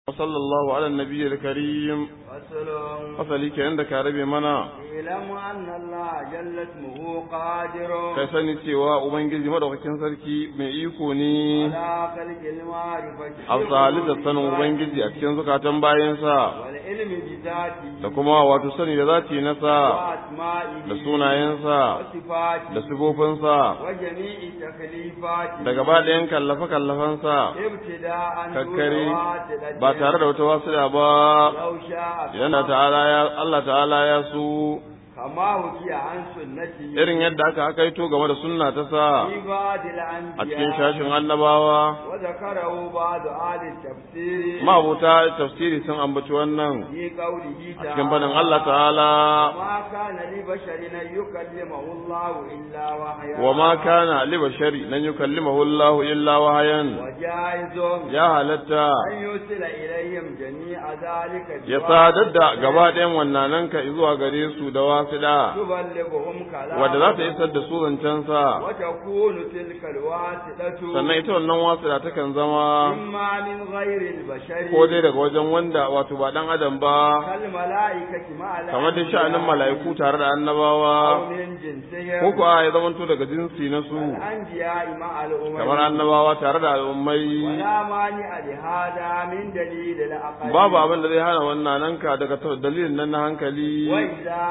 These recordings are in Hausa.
وصلى الله على النبي الكريم فصل fasali kenan da ka rabe mana اعلم أن الله جل اسمه قادر kai sani cewa ubangiji madaukakin sarki mai iko ne على خلق المعرفة a halittar sanin ubangiji a cikin zukatan bayansa والعلم بذاته da kuma wato sani da zati nasa وأسمائه da sunayensa وصفاته da sifofinsa وجميع تكليفاته da gaba ɗayan kallafe-kallafensa ابتداء kakkare دون واسطة ba tare da wata wasuɗa ba لو شاء idan da ta'ala ya Allah ta'ala ya so كما وكي عن سنته irin yadda aka akaito game da sunna ta sa في بعض a cikin الأنبياء shashin annabawa وذكره بعض أهل التفسير mabuta tafsiri sun ambaci wannan في قوله a cikin faɗin تعالى Allah ta'ala ما كان لبشر أن يكلمه الله إلا وحيا wa ma kana li bashari nan yukallimahu Allah illa wahayan وجائز ya halatta أن يرسل إليهم جميع ذلك ya sadar da gaba ɗayan wannananka zuwa gare su da wasiɗa تبلغهم كلام wadda za ta isar da su zancensa وتكون تلك الواسطة sannan ita wannan wasiɗa takan zama إما من غير البشر ko dai daga wajen wanda wato ba ɗan adam ba كالملائكة مع kamar da sha'anin mala'iku tare da annabawa أو من جنسهم ko kuwa ya zamanto daga jinsi na su الأنبياء مع الأمم kamar annabawa tare da al'ummai ولا مانع لهذا من دليل العقل babu abin da zai hana wannan nanka daga ta- dalilin nan na hankali وإذا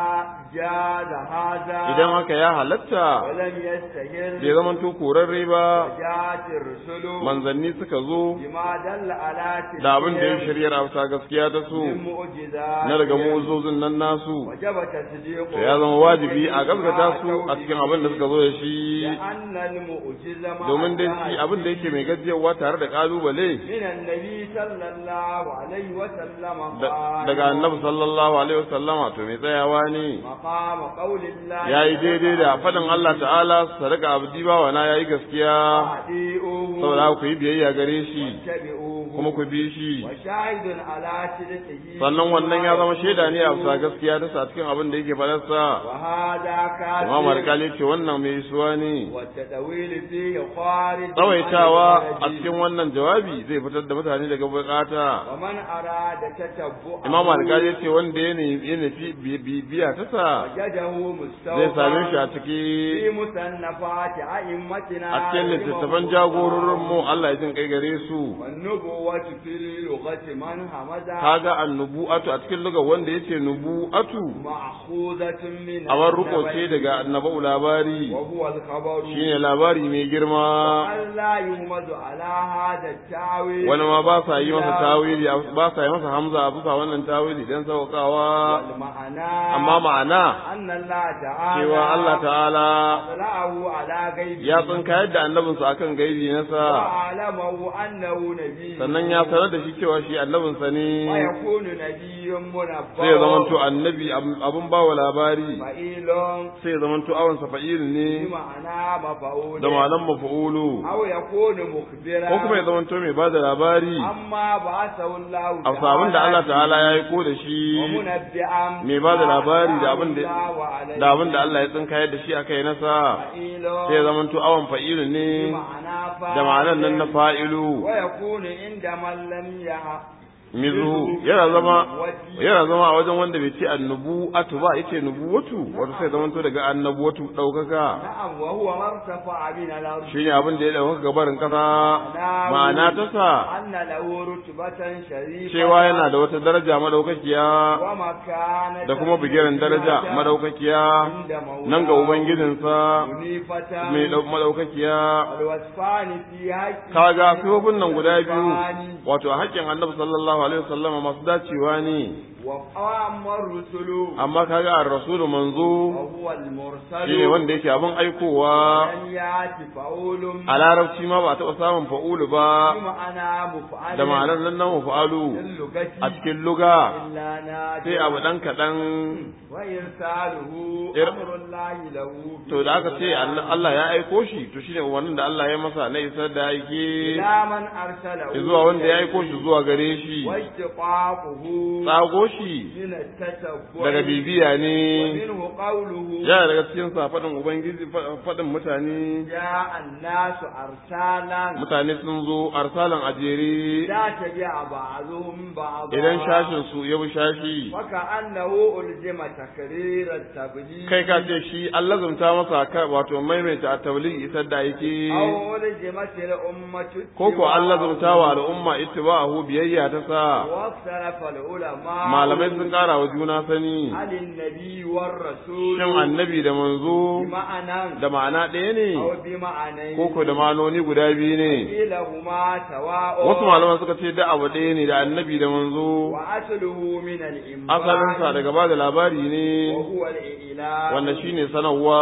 جاز هذا idan haka ya halatta ولم يستهر bai zamanto korarre ba جاءت الرسل manzanni suka zo بما دل على da abin da ya تلكهم shirya a bisa gaskiya ta su من معجزات na daga mu'uzzozin nan nasu وجب تصديقه to ya zama wajibi a gaskata su a cikin abin da suka zo da shi لأن المعجزة مع domin dai shi الله abin da yake mai gajiyarwa tare da kalubale من النبي صلى الله عليه وسلم da- قال daga annabi sallallahu alaihi wasallama to mai tsayawa ne مقام قول الله yayi daidai da faɗin Allah ta'ala sadaka abdi bawa na yayi gaskiya أطيعوه saboda haka ku yi biyayya gare shi واتبعوه kuma ku bi shi وشاهد على صدقه sannan wannan ya zama shaida ne a bisa gaskiya ta sa cikin abin da yake faɗarsa وهذا كافر Imam Alkali ce wannan mai isuwa ne والتدويل فيه خارج tsawaitawa عن a الهدي. cikin wannan jawabi zai fitar da mutane daga bukata ومن أراد تتبعه Imam Alkali ce wanda ya ne- ya nufi bi- bibiya ta sa وجده zai same shi a مستوفى ciki في مصنفات أئمتنا a cikin littattafan jagororin mu Allah ya jin kai gare su والنبوة في اللغة من همزها kaga annubu'atu a cikin lugar wanda yace nubu'atu مأخوذة من awar ruko ce النبي daga annabau labari وهو الخبر shine labari mai girma ألا يهمز على هذا التاويل wani ma ba sa yi masa tawili ba sa yi masa hamza a bisa wannan tawili dan saukawa والمعنى amma ma'ana أن الله تعالى cewa Allah ta'ala أطلعه على غيبه ya tsinka yadda annabinsa akan gaibi nasa وأعلمه أنه نبي sannan ya sanar da shi cewa shi annabinsa ne ويكون نبي منبأ sai ya zamanto annabi ab- abun bawa labari فإيل sai ya zamanto awansa fa'il ne بمعنى مفعول da malam mafa'ulu أو يكون مخبرا ko kuma ya zamanto mai bada labari أما بعثه الله a sabon da Allah ta'ala ya yi ko da shi ومنبئا mai ba da labari da abin da الله عليه da abin da Allah ya tsinka yadda shi aka yi nasa فإيل sai ya zamanto awan fa'ilu ne بمعنى فاعل da ma'anan nan na fa'ilu ويكون عند من لم يعق mizu yana zama yana zama a wajen wanda bai ce annubu'atu ba yace nubuwatu wato sai zamanto daga annabuwatu daukaka نعم وهو ما ارتفع من الأرض shine abin da ya dauka gabarin kasa ma'ana ta sa أن له رتبة شريفة cewa yana da wata daraja madaukakiya ومكانة da kuma bigiran daraja madaukakiya عند مولاه nan ga ubangijinsa منيفة mai dau- madaukakiya والوصفان في حق kaga sifofin nan guda biyu wato a haƙƙin annabi sallallahu alaihi wasallam masu dacewa ne وأما الرسل amma kaga ar-rasulu manzo وهو المرسل shine wanda yake abin aikowa لم يأتي فأول a larabci ma ba a taɓa samun fa'ulu ba بمعنى مفعل da ma'anar nan na mafa'alu اللغة a cikin luga إلا نادر sai abu ɗan kaɗan وإرساله إر- أمر الله له to da aka ce Allah ya aiko shi to shine umarnin da Allah ya masa na isar da aike إلى من أرسله zuwa wanda ya aiko shi zuwa gare shi واشتقاقه tsago shi من التتبع daga bibiya ne ومنه قوله yana daga cikin sa faɗin ubangiji fa- faɗin mutane جاء الناس أرسالا mutane sun zo arsalan ajere لا تبع بعضهم بعضا idan shashin su ya bi shashi وكأنه ألزم تكرير التبليغ kai ka ce shi an lazumta masa ka wato maimaita a tabligh isar da yake أو ألزمت الأمة ko ko an اتباعه. lazumta wa al'umma ittiba'ahu biyayya ta sa واختلف العلماء malamai sun ƙara wa juna sani هل النبي والرسول shin annabi da manzo بمعنى da ma'ana ɗaya ne أو بمعنى ko ko da ma'anoni guda biyu ne كلاهما سواء wasu malaman suka ce da abu ɗaya ne da annabi da manzo وأصله من الإنباء asalinsa daga ba da labari ne وهو الإعلام wanda shine sanarwa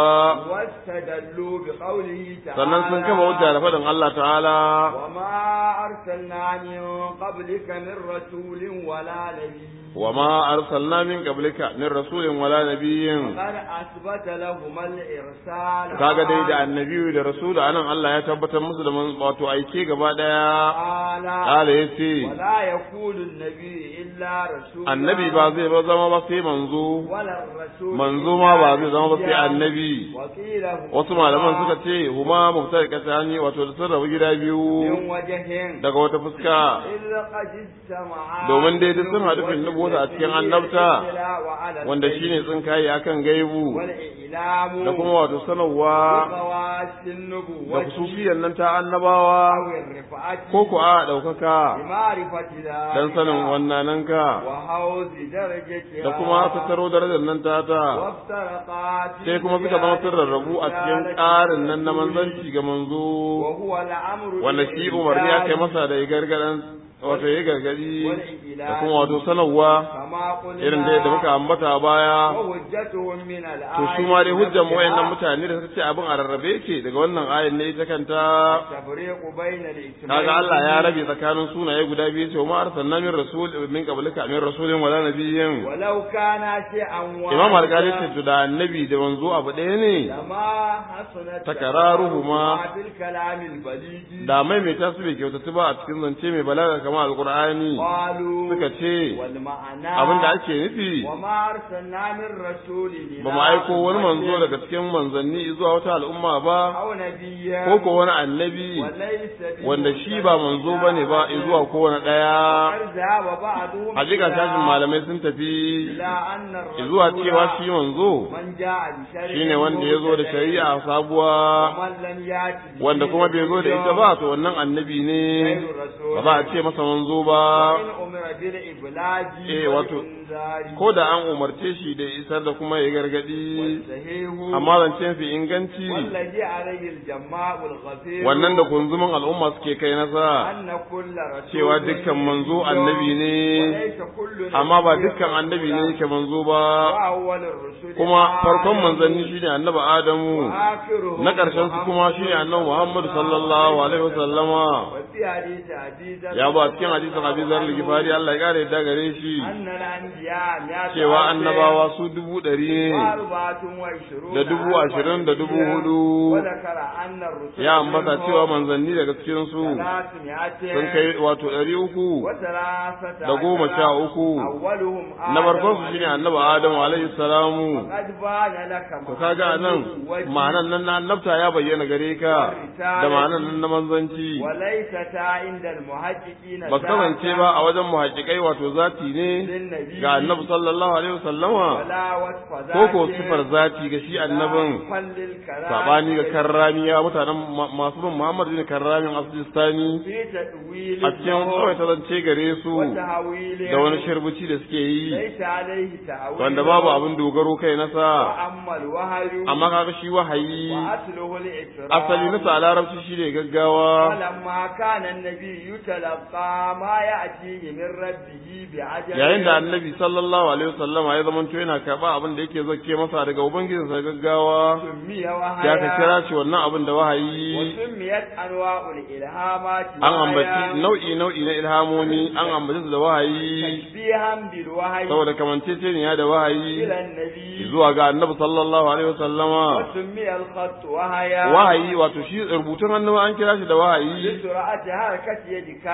واستدلوا بقوله تعالى sannan sun kafa hujja da faɗin Allah ta'ala وما أرسلنا من قبلك من رسول ولا نبي wa ma arsalna min qablika min rasulin wala nabiyyin قد أثبت لهما الإرسال kaga dai da annabi da rasulu anan Allah ya tabbatar musu da man- wato aike gaba daya تعالى kala yace ولا يكون النبي إلا رسول annabi ba zai ba zama ba sai manzo ولا الرسول manzo إلا ma ba zai zama ba sai نبيا. annabi وقيل هما wasu malaman suka ce huma muftarikatani wato da sun rabu gida biyu من وجه daga wata fuska إذ قد اجتمعا domin dai duk sun haɗu fin nubuwata a cikin annabta وعلى wanda البيت shine tsinkaye akan gaibu والإعلام da kuma wato sanarwa بخواص النبوة da kususiyan nan ta annabawa أو الرفعة ko ku a ɗaukaka بمعرفة ذلك dan sanin wannananka وحوز درجتها da kuma tattaro darajar nan ta ta وافترقات sai kuma suka zama sun rarrabu a cikin ƙarin nan na manzanci ga manzo وهو الأمر wanda shi umarni aka yi masa da ya gargadan wato ya gargadi da kuma wato sanarwa كما قلنا irin da yadda muka ambata a baya وحجتهم من to الآية su ma dai hujjar mu wayannan نفسها mutane da suka ce abin a rarrabe yake daga wannan ayan ne ita kanta التفريق بين الاجتماع kaga Allah ya rabe tsakanin sunaye guda biyu ce ma arsalna min rasul min qablika min rasulin wala nabiyyin ولو كان شيئا Imam واحدا Al-Ghazali ce to da annabi da manzo abu ɗaya ne لما حسنت تكرارهما في الكلام البليغ da maimaita su bai kyautatu ba a cikin zance mai balaga kamar alqur'ani قالوا suka ce والمعنى abin da ake nufi وما أرسلنا من رسول إلى ba mu aiko wani manzo أمة daga cikin manzanni zuwa wata al'umma ba أو نبيا ko ko wani annabi وليس wanda shi ba manzo bane ba zuwa kowane ɗaya قد ذهب بعضهم hakika إلى- tashin malamai sun tafi إلى أن الرسول zuwa cewa shi manzo من جاء بشرع shine wanda ya zo da shari'a sabuwa ومن لم يأت به wanda kuma bai zo da ita ba to wannan annabi ne غير رسول ba za a ce masa manzo ba وإن أمر بالإبلاغ Eh, wato, والإنذار ko da an umarce shi da isar da kuma ya gargadi والصحيح amma zancen fi inganci والذي عليه الجماع الغفير wannan da kunzumin al'umma suke kai nasa أن كل رسول cewa dukkan manzo annabi ne وليس كل amma ba نبي dukkan annabi ne yake manzo ba وأول الرسل kuma farkon آدم manzanni shine annabi adamu وآخرهم na ƙarshen su kuma shine annabi Muhammad sallallahu alaihi wasallama وفي حديث أبي ذر ya ba cikin hadisin Abi Zar al-Ghifari Allah ya kare da gare shi أن الأنبياء مئة cewa ألف annabawa su dubu ɗari ne وأربعة وعشرون da dubu ألفا ashirin da dubu نبيا. hudu وذكر أن الرسل ya ambata منهم cewa manzanni daga cikin su ثلاثمائة sun kai wato ɗari uku وثلاثة da goma عشر sha uku. أولهم na farkon su آدم shine annabi Adamu alaihi salamu قد بان لك to kaga anan ma'anan nan na annabta ya bayyana gare ka da ma'anan nan na manzanci وليستا عند المحققين ba su kasance ba a wajen muhaqqiqai wato zati ne للنبي ga annabi sallallahu alaihi wasallama ولا وصف ko ko ذاته sifar zati ga shi annabin ولا كل الكلام sabani ga karramiya mutanen ma- masu bin Muhammad bin karramin Afghanistani في تأويل a cikin kawai ta zance gare su وتهويل da wani shirbuci da suke yi ليس عليه تأويل wanda babu abin dogaro kai nasa وأما الوحي amma kaga shi wahayi وأصله الإكرام asali nasa a larabci shi ne gaggawa ولما كان النبي يتلقى ما يأتيه من ربه بعجل yayin da annabi sallallahu alaihi wasallama ya zamanto yana karba abin da yake zake masa daga ubangijinsa gaggawa سمي ya ka وحيا kira shi wannan abin da wahayi وسميت أنواع الإلهامات an وحيا ambaci nau'i nau'i na ilhamomi an ambaci su da wahayi تشبيها بالوحي saboda kamanceceniya da wahayi إلى النبي zuwa ga annabi sallallahu alaihi wasallama وسمي الخط وحيا wahayi wato shi rubutun hannu an kira shi da wahayi لسرعة حركة يدك saboda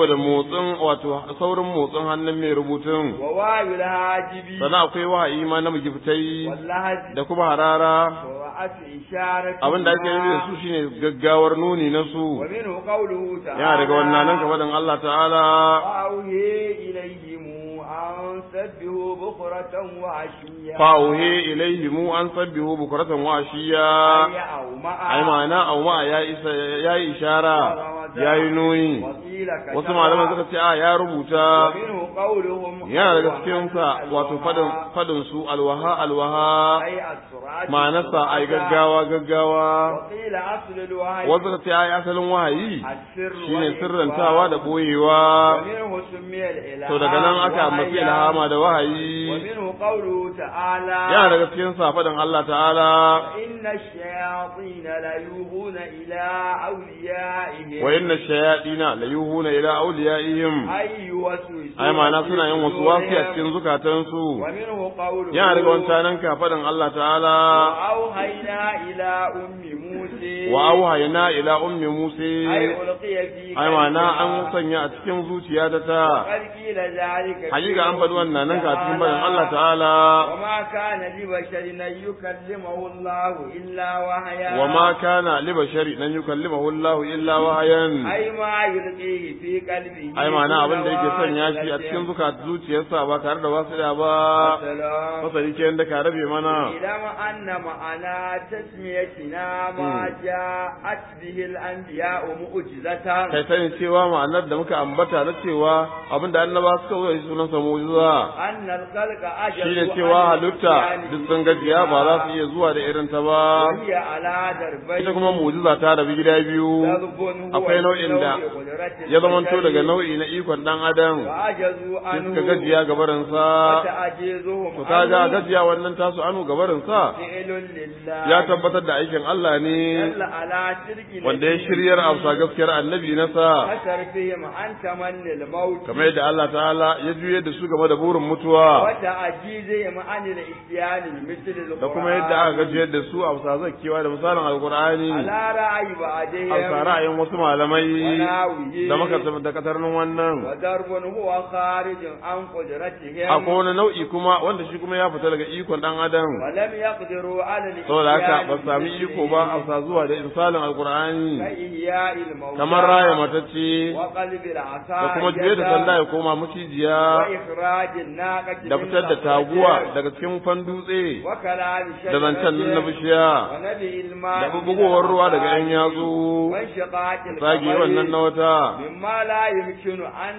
saboda motsin wato saurin motsin hannun mai rubutun wa wayul hajibi sannan akwai wahayi ma na magiftai wallahi da kuma harara wa asu isharati abin da ake nufi da su shine gaggawar nuni na su wa minhu qawluhu ta'ala yana daga wannan nan faɗin Allah ta'ala fa'uhi ilayhim an sabbihu bukratan wa ashiya fa'uhe ilaihi mu an sabbihu bukratan wa ashiya ya au ma'a ai ma'ana au ma ya isa yayi ishara yayi nuni wakila ka wasu malaman suka ce a ya rubuta minhu qawluhum yana daga cikin sa wato fadin fadin su alwaha alwaha ay as-surat ma'anarsa ai gaggawa gaggawa wakila aslu al-wahyi wasu suka ce ai asalin wahayi السر shine sirrantawa da boyewa ومنه سمي الإله to daga nan aka ambaci ilhama da wahayi ومنه قوله تعالى yana daga cikin sa fadin Allah ta'ala إن الشياطين ليوحون إلى أوليائهم wa inna shayatina la yuhuna ila awliyaihim أي يوسوسون ai ma'ana suna yin wasu wasi a صدورهم. cikin zukatansu ومنه قوله yana daga wancanan ka fadin Allah ta'ala وأوحينا إلى أم موسى wa auhayna ila ummi أي musa ألقي في ai ma'ana قلبها. an sanya a cikin zuciya ta ta قد قيل ذلك في hakika an faɗi wannan nan ka cikin تعالى. bayan Allah ta'ala وما كان لبشر أن يكلمه الله إلا وحيا wa ma kana li bashari nan yukallimahu Allah illa wahayan أي ما يلقيه في قلبه ai ma'ana abin da yake sanya shi a cikin zukat zuciyarsa ba tare da wasu da ba السلام fasali ke da ka rabe mana إلم أن معنى تسميتنا ما جاءت به الأنبياء معجزة kai sani cewa ma'anar da muka ambata na cewa abin da annaba suka zo shi sunan sa mu'jiza أن الخلق أجل shine cewa halitta duk sun gajiya ba za su iya zuwa da irin ta ba وهي على دربين ita kuma mu'jiza ta rabi gida biyu ضرب هو akwai nau'in da من نوع قدرة ya zamanto البشر daga nau'i na ikon dan adam وعجزوا sai عنه suka gajiya gabarin sa وتعجيزهم to kaga عنه gajiya wannan tasu anu gabarin sa فعل لله ya tabbatar da aikin Allah ne دل على شرك wanda ya shiryar amsa gaskiyar annabi na sa وترفيهم عن تمني الموت kamar yadda Allah ta'ala ya juye da su game da burin mutuwa وتعجيزهم عن الاتيان بمثل القرآن da kuma yadda aka gajiyar da su a bisa zakkewa da misalin alkur'ani على رأي a bisa بعدهم ra'ayin wasu malamai وناويه da maka da katarnin wannan وضرب هو خارج عن قدرتهم akwai wani nau'i kuma wanda shi kuma ya fita daga ikon dan adam ولم يقدروا على saboda haka ba الاتيان su sami iko ba a bisa zuwa da misalin alkur'ani كإحياء الموتى kamar raya matacce وقلب العصا da kuma juye da sanda ya koma macijiya وإخراج الناقة da من fitar da الأخرج taguwa daga cikin fan dutse وكلام da zancen nan na bishiya ونبي الماء da bubugowar ruwa daga yan yatsu وانشقاق tsage wannan na wata مما لا يمكن أن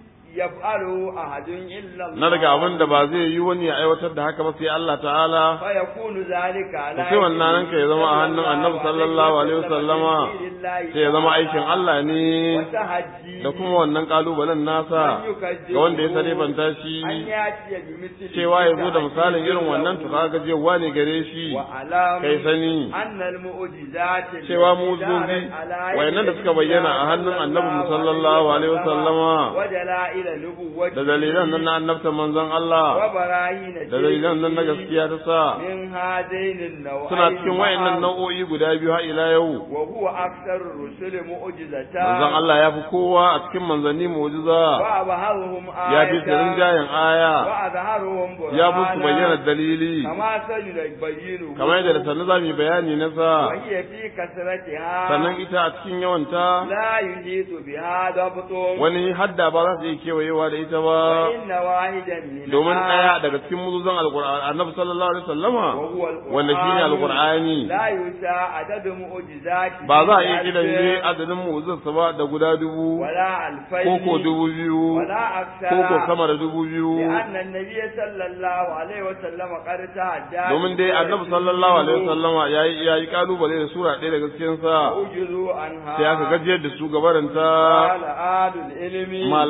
يفعله أحد إلا الله na daga abin da ba zai yi wani ya aiwatar da haka ba sai Allah ta'ala فيكون ذلك على sai wannan nan ka ya zama a hannun annabi sallallahu alaihi wasallama sai ya zama aikin Allah ne وتهجي da kuma wannan kalubalen nasa ga wanda ya sarifanta shi أن يأتي بمثل cewa ya zo da misalin irin wannan to kaga jewa ne gare shi وعلام kai sani أن المعجزات cewa mu'jizozi wayannan da suka bayyana a hannun annabi sallallahu alaihi wasallama ودلائل نبوة da dalilan nan na annabta manzon Allah وبراهين da dalilan nan na gaskiya ta sa من هذين النوعين suna cikin wayannan nau'o'i guda biyu har ila yau وهو أكثر الرسل معجزة manzon Allah ya fi kowa a cikin manzanni mu'jiza وأظهرهم آية ya fi tsirin jayin aya وأظهرهم برهانا ya fi su bayyana dalili كما سيبينه kamar yadda da sannu za mu yi bayani na sa وهي في كثرتها sannan ita a cikin yawanta لا يحيط بها ضبط wani hadda ba za su iya kewayewa da ita ba وإن واحدا منها domin ɗaya daga cikin muzuzan alkur'ani annabi sallallahu alaihi wasallama وهو القرآن wanda shine alkur'ani لا يساء عدد معجزاته ba za a iya بألف kidan ne adadin mu'jizarsa ba da guda dubu ولا ألفين koko dubu biyu ولا أكثر koko sama da dubu biyu لأن النبي صلى الله عليه وسلم قد تهجى domin dai annabi sallallahu alaihi wasallama yayi yayi kalubale da sura ɗaya daga cikin sa أجزوا عنها sai aka gajiyar da su gabaranta قال آل العلم malaman ilimi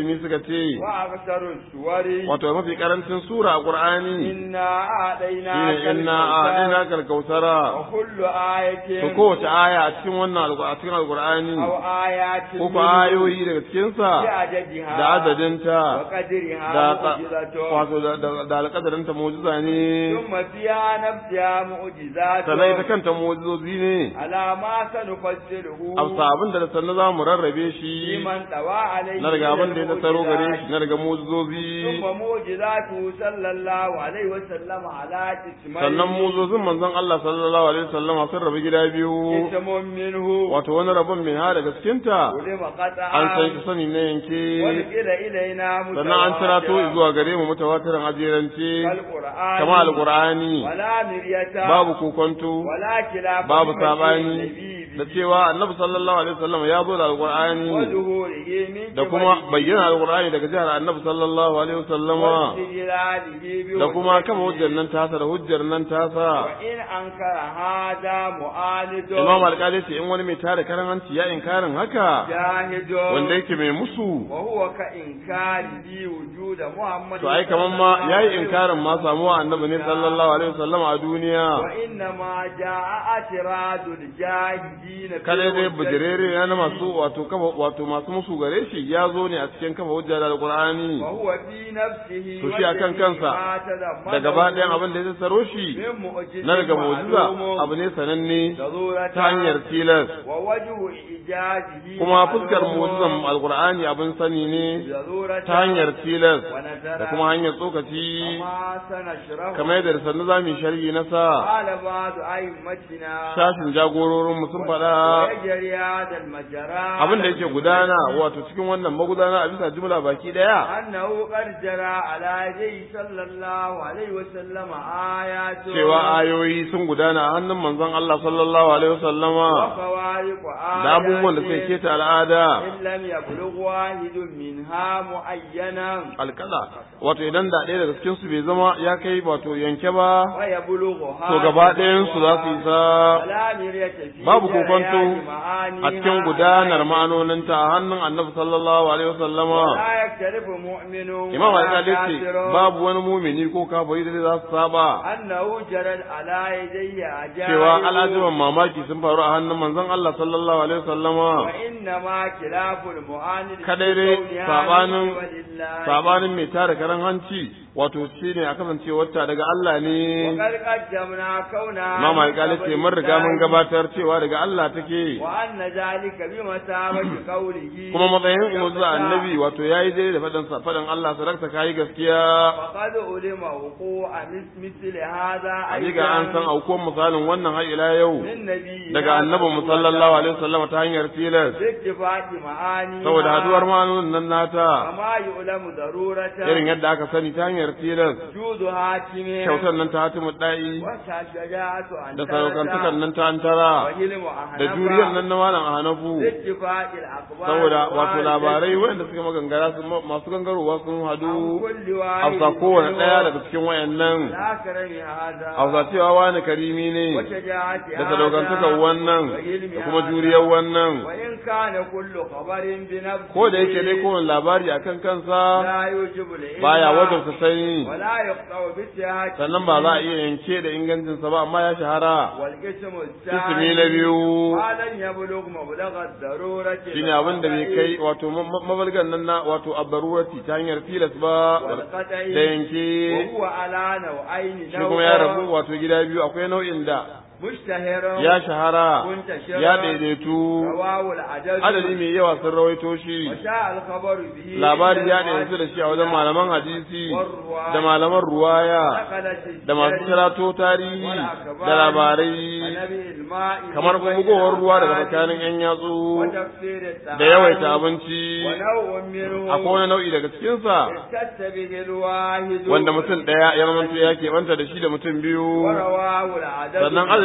ilimi suka ce وأكثر السور wato mafi karancin sura a qur'ani إنا أعطيناك shine inna a'dina kal kausara وكل آية to kowace aya a cikin wannan alqur- a cikin alqur'ani أو آيات ko ko ayoyi daga cikin sa بعددها da adadinta وقدرها da ta- معجزة wato da da- da alƙadarinta mu'jiza ne ثم فيها نفسها معجزات sannan ita kanta mu'jizozi ne على ما سنفسره amsa abin da da sannan za mu rarrabe shi لمن طوى عليه na daga abin da ya tattaro gare shi na daga mu'jizozi ثم معجزاته صلى الله عليه وسلم على قسمين sannan mu'jizozin manzon Allah sallallahu alaihi wasallam sun rabu gida biyu قسم منه wato wani rabon min ha daga cikinta علم قطعا an san shi sani na yanke ونقل إلينا sannan an cirato متواترا zuwa gare mu mutawatirin ajirance كالقرآن kama alqur'ani ولا مرية babu kokonto ولا خلاف babu في sabani النبي da cewa annabi sallallahu alaihi wasallam ya zo da alqur'ani وظهوره من da kuma قبله bayyana alqur'ani daga jihar annabi sallallahu alaihi wasallama واستدلاله da kuma kama بوجهه. hujjar nan tasa da hujjar nan tasa وإن أنكر هذا معاند imam alƙali ce in wani mai tare karan hanci ya inkarin haka جاهد wanda yake mai musu وهو كإنكاره وجود محمد to ai kaman ma yayi inkarin ma samuwa annabi ne sallallahu alaihi wasallam a duniya وإنما جاء اعتراض الجاهدين في kada dai الحجة. bujirere na masu wato kafa wato masu musu gare shi ya zo ne a cikin kafa hujja da alqur'ani وهو في نفسه To shi akan kansa, وجميع ما تضمنه da gaba ɗayan abin da ya tsaro shi من معجز na daga mu'jiza معلوم abu ne sananne ضرورة ta hanyar tilas ووجه إيجاده kuma fuskar معلوم mu'jizan alqur'ani abin sani ne ضرورة ta hanyar tilas ونذر da kuma hanyar tsokaci وما سنشره kamar yadda da sannu za mu yi sharhi na sa قال بعض أئمتنا shashin jagororinmu sun faɗa ويجري هذا المجرى abin da yake gudana wato cikin wannan magudana a bisa jumla baki ɗaya أنه قد جرى على يديه صلى الله عليه وسلم آيات cewa ayoyi sun gudana a hannun manzon Allah sallallahu alaihi wasallama وفوارق آيات da abubuwan da suka keta al'ada إن لم يبلغ واحد منها معينا alƙala wato idan da ɗaya daga cikin su bai zama ya kai wato yanke ba ويبلغها to gaba ɗayan su za su isa ولا مرية في babu kokonto جريان معانيها a cikin gudanar ma'anoninta a hannun annabi sallallahu alaihi wasallama لا يختلف مؤمن imam ولا alƙali ce كافر babu wani mumini ko kafiri da za su saba أنه جرت على يديه عجائب cewa al'ajiban mamaki sun faru a hannun manzon Allah sallallahu alaihi wasallama وإنما خلاف المعاند kadai dai sabanin sabanin mai tara karan hanci wato shine a kasance wata daga Allah ne وقد قدمنا كونها imam alƙali ce mun riga mun gabatar cewa daga Allah take وأن ذلك بمثابة قوله kuma matsayin mu'jiza annabi wato yayi daidai da fadan sa fadan Allah sadaka kai gaskiya وقد علم وقوع مس- مثل هذا Hakika an san aukuwan misalin wannan har ila yau من نبي daga annabi mu sallallahu alaihi wasallam ta hanyar tilas باتفاق معاني saboda haduwar ma'anonin nan nata كما يعلم ضرورة irin yadda aka sani ta hanyar tilas وجود حاكم kyautar nan ta hatimu da'i وشجاعة أن da sadaukantakan nan ta antara وهلم da juriyar nan na malam a hanafu باتفاق الأخبار saboda wato والواردة labarai wanda suka magangara su masu gangarowa sun عن hadu كل a واحد bisa kowane منهم ɗaya daga cikin wayannan لا كرم هذا a bisa cewa wani karimi ne وشجاعة da sadaukantakan هذا wannan وعلم da kuma هذا. juriyar wannan وإن كان كل خبر بنفسه ko da yake dai kowane labari akan kansa لا يوجب العلم baya wajabta sani ولا يقطع بالسياحة sannan ba za a iya yanke da ingancinsa ba amma ya shahara والقسم ismi na الثاني biyu ما لن يبلغ مبلغ الضرورة shine abin da bai kai wato ma- mabalgan nan na wato abbarurati ta hanyar tilas ba والقطع da yanke وهو على نوعين shi kuma ya rabu wato gida biyu akwai nau'in da مشتهر ya shahara منتشر ya daidaitu رواه العدد adadi mai yawa sun rawaito shi وشاء الخبر به labari ya عند daidaitu da shi a wajen malaman hadisi والرواية. da malaman ruwaya نقلت da masu الجري kirato tarihi والأخبار da labarai ونبي الماء kamar بين bugowar ruwa daga الأفراد tsakanin yan yatsu وتكسير الطعام da yawaita abinci ونوع منه akwai wani nau'i daga cikinsa اختص به الواحد wanda mutum ɗaya ya zamanto ya keɓanta da shi da mutum biyu ورواه العدد sannan adadi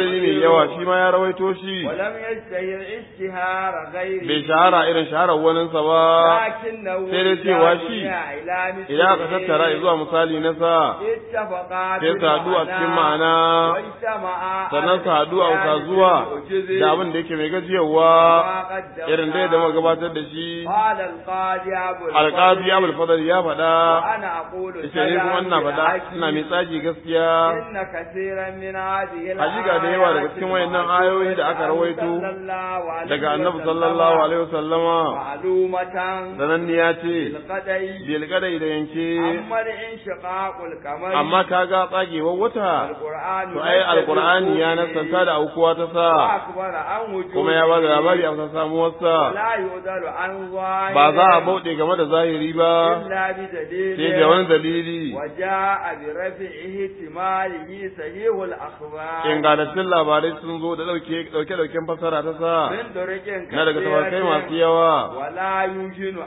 adadi mai yawa shi ma ya rawaito shi ولم يشتهر اشتهار غيره bai shahara irin shaharar waninsa ba لكنه sai dai cewa shi إلى مثله idan aka tattara zuwa misali na sa اتفقا sai su haɗu a cikin ma'ana واجتمعا sannan su haɗu a wuta zuwa da abin da yake mai gajiyarwa irin dai da muka gabatar da shi قال القاضي أبو alƙazi abul fadl ya faɗa أنا أقول ita ne kuma ina faɗa ina mai tsagi gaskiya إن كثيرا من هذه hakika da yawa daga cikin wayannan ayoyi da aka rawaito daga annabi sallallahu alaihi wasallama معلومة sananniya ce بالقدي bil kadai da yanke أما الانشقاق القمر amma kaga tsagewar wata القرآن to ai alqur'ani ya nasanta da aukuwa ta sa أخبر عن وجود kuma ya ba da labari a kan samuwarsa لا يؤذر عن ظاهر ba za a bauɗe game da zahiri ba إلا بدليل sai da wani dalili وجاء برفعه احتماله صحيح الأخبار ingantattun labarai sun zo da ɗauke ɗauke ɗauken fasara ta sa من طرق na daga tafarkai كثيرة masu yawa ولا يمكن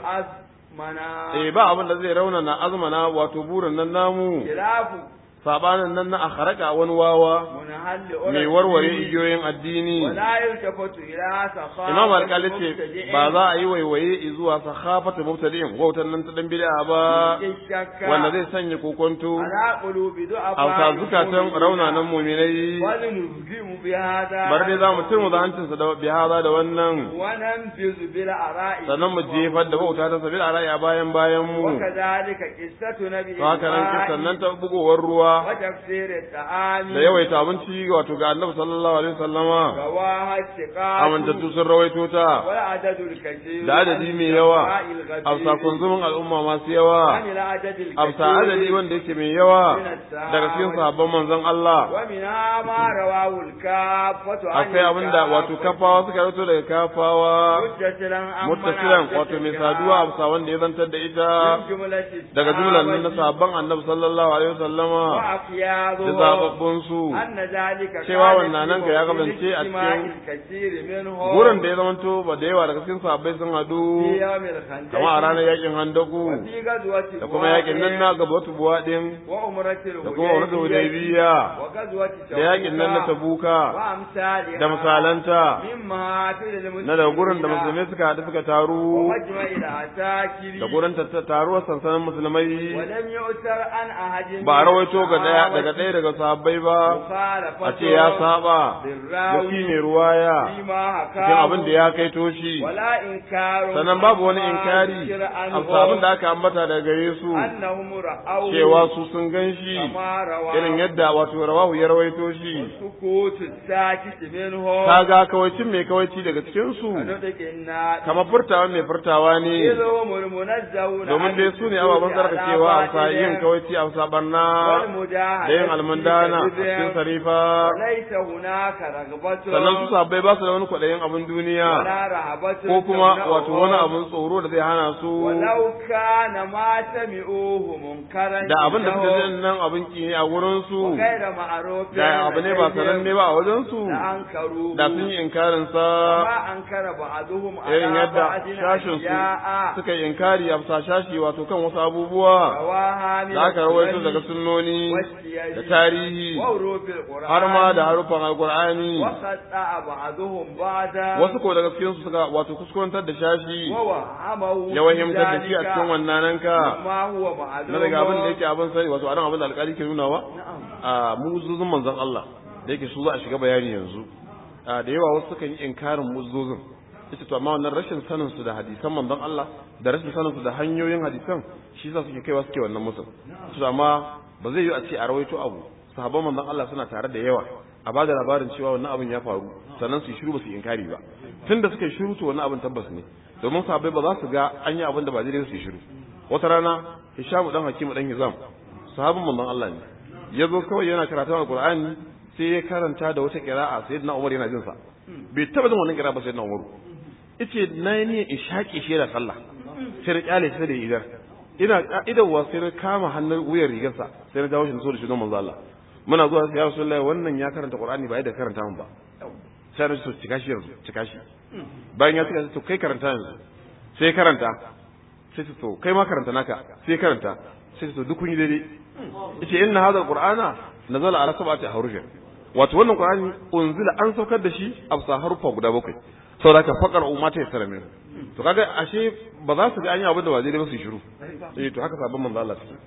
أزمنا eh ba abin da zai raunana azmana wato burin nan namu خلاف sabanin nan na akharaka wani wawa منهل mai warware igiyoyin addini ولا يلتفت إلى سخاء imam alƙali ce ba za a yi waiwaye zuwa sakhafatu mubtadi'in wautan nan ta dan bid'a ba wanda zai sanya kokonto على قلوب a ضعفاء zukatan raunanan muminai ونلزم بهذا bar dai za mu turmu da hancinsa da bihaza da wannan وننفذ بالآراء sannan mu jefar da bauta ta sabil a ra'aya bayan bayan mu وكذلك قصة نبي to haka nan kisan nan ta bugowar ruwa وتفسير الطعام da yawaita abinci wato ga annabi sallallahu alaihi wasallama رواها الثقات amintattu sun rawaito ta والعدد الكثير da adadi mai yawa من الغدير amsa kunzumin al'umma masu yawa عن العدد amsa الكثير adadi wanda yake mai yawa daga cikin sahabban manzon Allah ومنها ما رواه الكافة عن akwai abinda wato kafawa suka rawaito daga kafawa متصلا عن muttasilan مناقب wato mai الكافة saduwa amsa wanda ya zantar da ita من جملة daga jumlan nan na الصحابة sahabban annabi sallallahu alaihi wasallama da وأقياضهم zababbun su أن ذلك cewa كان wannan nan ka ya kasance a اجتماع cikin الكثير منهم gurin da ya zamanto ba da yawa daga cikin sahabbai sun hadu في يوم الخندق kama a ranar yakin handaku وفي غزوة da kuma yakin nan na gabatu buwaɗin وعمرة da kuma wani hudaybiya وغزوة da yakin nan na tabuka وأمثالها da misalanta مما في المسلمين na daga gurin da musulmai suka haɗu suka taru ومجمع العساكر da gurin tatta- taruwar sansanin musulmai ولم يؤثر عن أحد ba a rawaito ga ɗaya daga ɗaya daga sahabbai ba a ce ya saba da shi ne ruwaya فيما cikin abin da حكاه ya kai toshi ولا إنكار sannan babu wani عما inkari ذكر عنهم amsa abin da aka ambata daga gare su أنهم رأوا cewa su sun gan shi كما رواه irin yadda wato rawahu ya rawaito shi سكوت الساكت منهم kaga kawacin mai kawaici daga cikin su كنطق الناس kamar furtawa mai furtawa ne إذ هم المنزهون domin dai su ne ababen sarkacewa a sa yin kawaici a sa barna da yin almundana a cikin sarifa وليس هناك رغبة sannan su sabbai ba su da wani kwaɗayin abin duniya ولا رهبة ko kuma تمنعهم. wato wani abin tsoro da zai hana su ولو كان ما سمعوه منكرا da abin da suka عندهم ji nan abin ki ne a wurin su وغير معروف da abu ne ba sananne ba a wajen su لأنكروه da sun yi inkarin sa ما أنكر بعضهم irin على yadda بعض shashin su أشياء suka yi inkari a bisa shashi wato kan wasu abubuwa رواها من da aka rawaito السنن daga sunnoni والسير da tarihi وحروف القرآن har ma da harufan alkur'ani وقطع بعضهم بعضا wasu ko daga cikin su suka wato kuskurantar da shashi ووهمه ya wahimtar da shi a ذلك cikin wannan ka ما هو معلوم na daga abin da yake abin sani wato anan abin da alƙali ke nunawa نعم a muzuzun manzon Allah da yake su za a shiga bayani yanzu a da yawa wasu sukan yi inkarin muzuzun ita to amma wannan rashin sanin su da hadisan manzon Allah da rashin sanin su da hanyoyin hadisan shi yasa suke kaiwa suke wannan musul to amma ba zai yi a ce a rawaito abu sahabban manzon Allah suna tare da yawa a bada labarin cewa wannan abin ya faru sannan su yi shiru ba su yi inkari ba tunda suka yi shiru to wannan abin tabbas ne domin sahabbai ba za su ga an yi abin da ba daidai su yi shiru wata rana Hishamu dan Hakimu dan Hizam sahabin manzon Allah ne ya zo kawai yana karatun alqur'ani sai ya karanta da wata qira'a sayyidina Umar yana jin sa bai taba jin wannan qira'a ba sayyidina Umar yace na yi niyyar in shaƙe shi da sallah sai na kyale shi da idar ina ka'idarwa sai na kama hannun wuyar rigarsa sai na jawo shi na so da shi don manzo Allah muna zuwa sai ya rasulullahi wannan ya karanta qur'ani ba yadda karanta mun ba sai na so cika shi yanzu cika shi bayan ya cika to kai karanta yanzu sai karanta sai to kai ma karanta naka sai karanta sai to duk kun yi daidai yace inna hadha alqur'ana nazala ala sab'ati ahrufin wato wannan qur'ani unzila an saukar da shi a bisa harufa guda bakwai saboda ka faqar umma ta yasara min to kaga ashe ba za su ga an yi abin da ba zai ba su yi shiru eh to haka sabon manzo Allah suke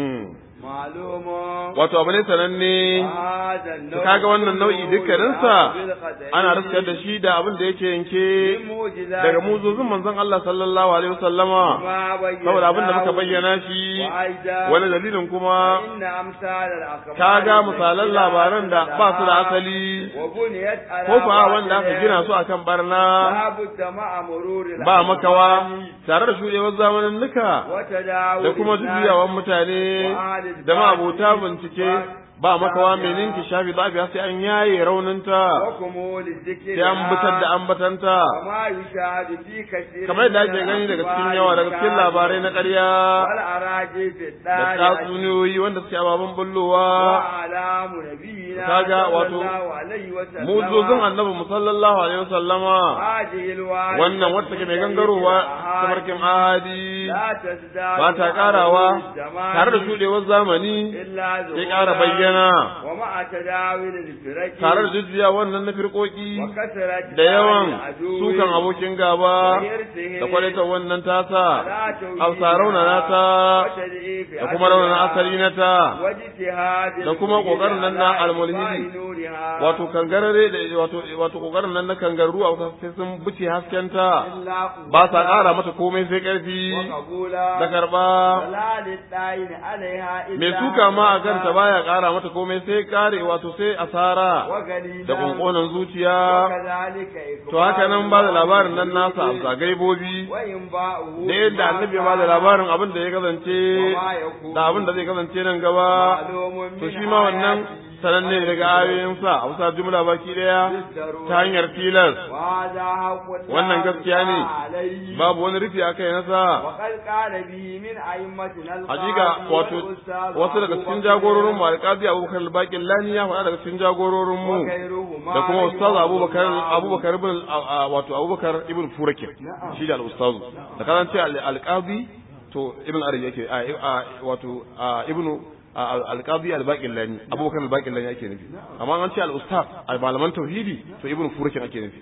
معلوم wato abu ne sananne هذا to النوع kaga wannan nau'i dukkaninsa بالقدر ana riskar da shi da abin da yake yanke من معجزات daga muzozin manzon Allah sallallahu alaihi wasallama ما بيناه saboda abin da muka bayyana shi وأيضا wani dalilin kuma إن أمثال الأخبار kaga misalan labaran da ba su da asali وبنيت على ko fa wanda aka gina su akan barna لابد مع مرور ba makawa tare da shudewar zamanin nuka وتداول da kuma juyawan mutane da ma'abota bincike ba makawa mai ninki shafi zafi sai an yaye rauninta وكمول الذكر sai an bitar da ambatanta وما يشاهد في كثير kamar yadda ake gani daga cikin yawa daga cikin labarai na ƙarya والأراجي في da الدار tatsuniyoyi wanda suke ababen bullowa وأعلام نبينا kaga صلى wato الله عليه وسلم muzozin annabi mu sallallahu alaihi wasallama هذه الواردة wannan wacce take mai gangarowa الأحاديث tabarkin ahadi لا تزداد ba ta karawa الزمان tare da shudewar zamani إلا sai ƙara bayyana ومع تداول الفرق tare da jujjuya wannan na firkoki وكثرة da yawan العدو sukan abokin gaba وحرصه da kwalitar wannan tasa على توحيد hausa raunana ta وتدعيف da kuma raunana أصلها asali na ta واجتهاد da kuma ƙoƙarin nan na على almulhidi. إطفاء نورها wato kangarare da wato wato kokarin nan na kangaru a wata sai sun buce haskenta إلا ba sa ƙara mata komai sai ƙarfi وقبولا da karba ولا للداين عليها إلا mai suka ma a kanta baya ƙara mata komai sai kare wato sai asara وقليلا da ƙunƙunan zuciya وكذلك to haka nan ba da labarin nan nasa a gaibobi وإنباؤه da yadda annabi ba da labarin abin da ya kasance da abin da zai kasance nan gaba معلوم to من shi ma wannan آياته sananne daga ayoyinsa a bisa jumla baki daya ta hanyar tilas وهذا حق wannan gaskiya ne عليه babu wani rufi a kai nasa وقد قال به من أئمتنا hakika wato wasu daga cikin jagororin mu alƙazi abubakar al-baqir lani ya faɗa daga cikin jagororin mu da kuma ustaz abubakar abubakar ibn wato abubakar ibn furakin shi da al-ustaz da kan ce al-qazi to ibn ari yake wato ibnu alqazi al-baqir lani abubakar al-baqir lani ake nufi amma an ce al-ustaz malaman tauhidi to ibn furakin ake nufi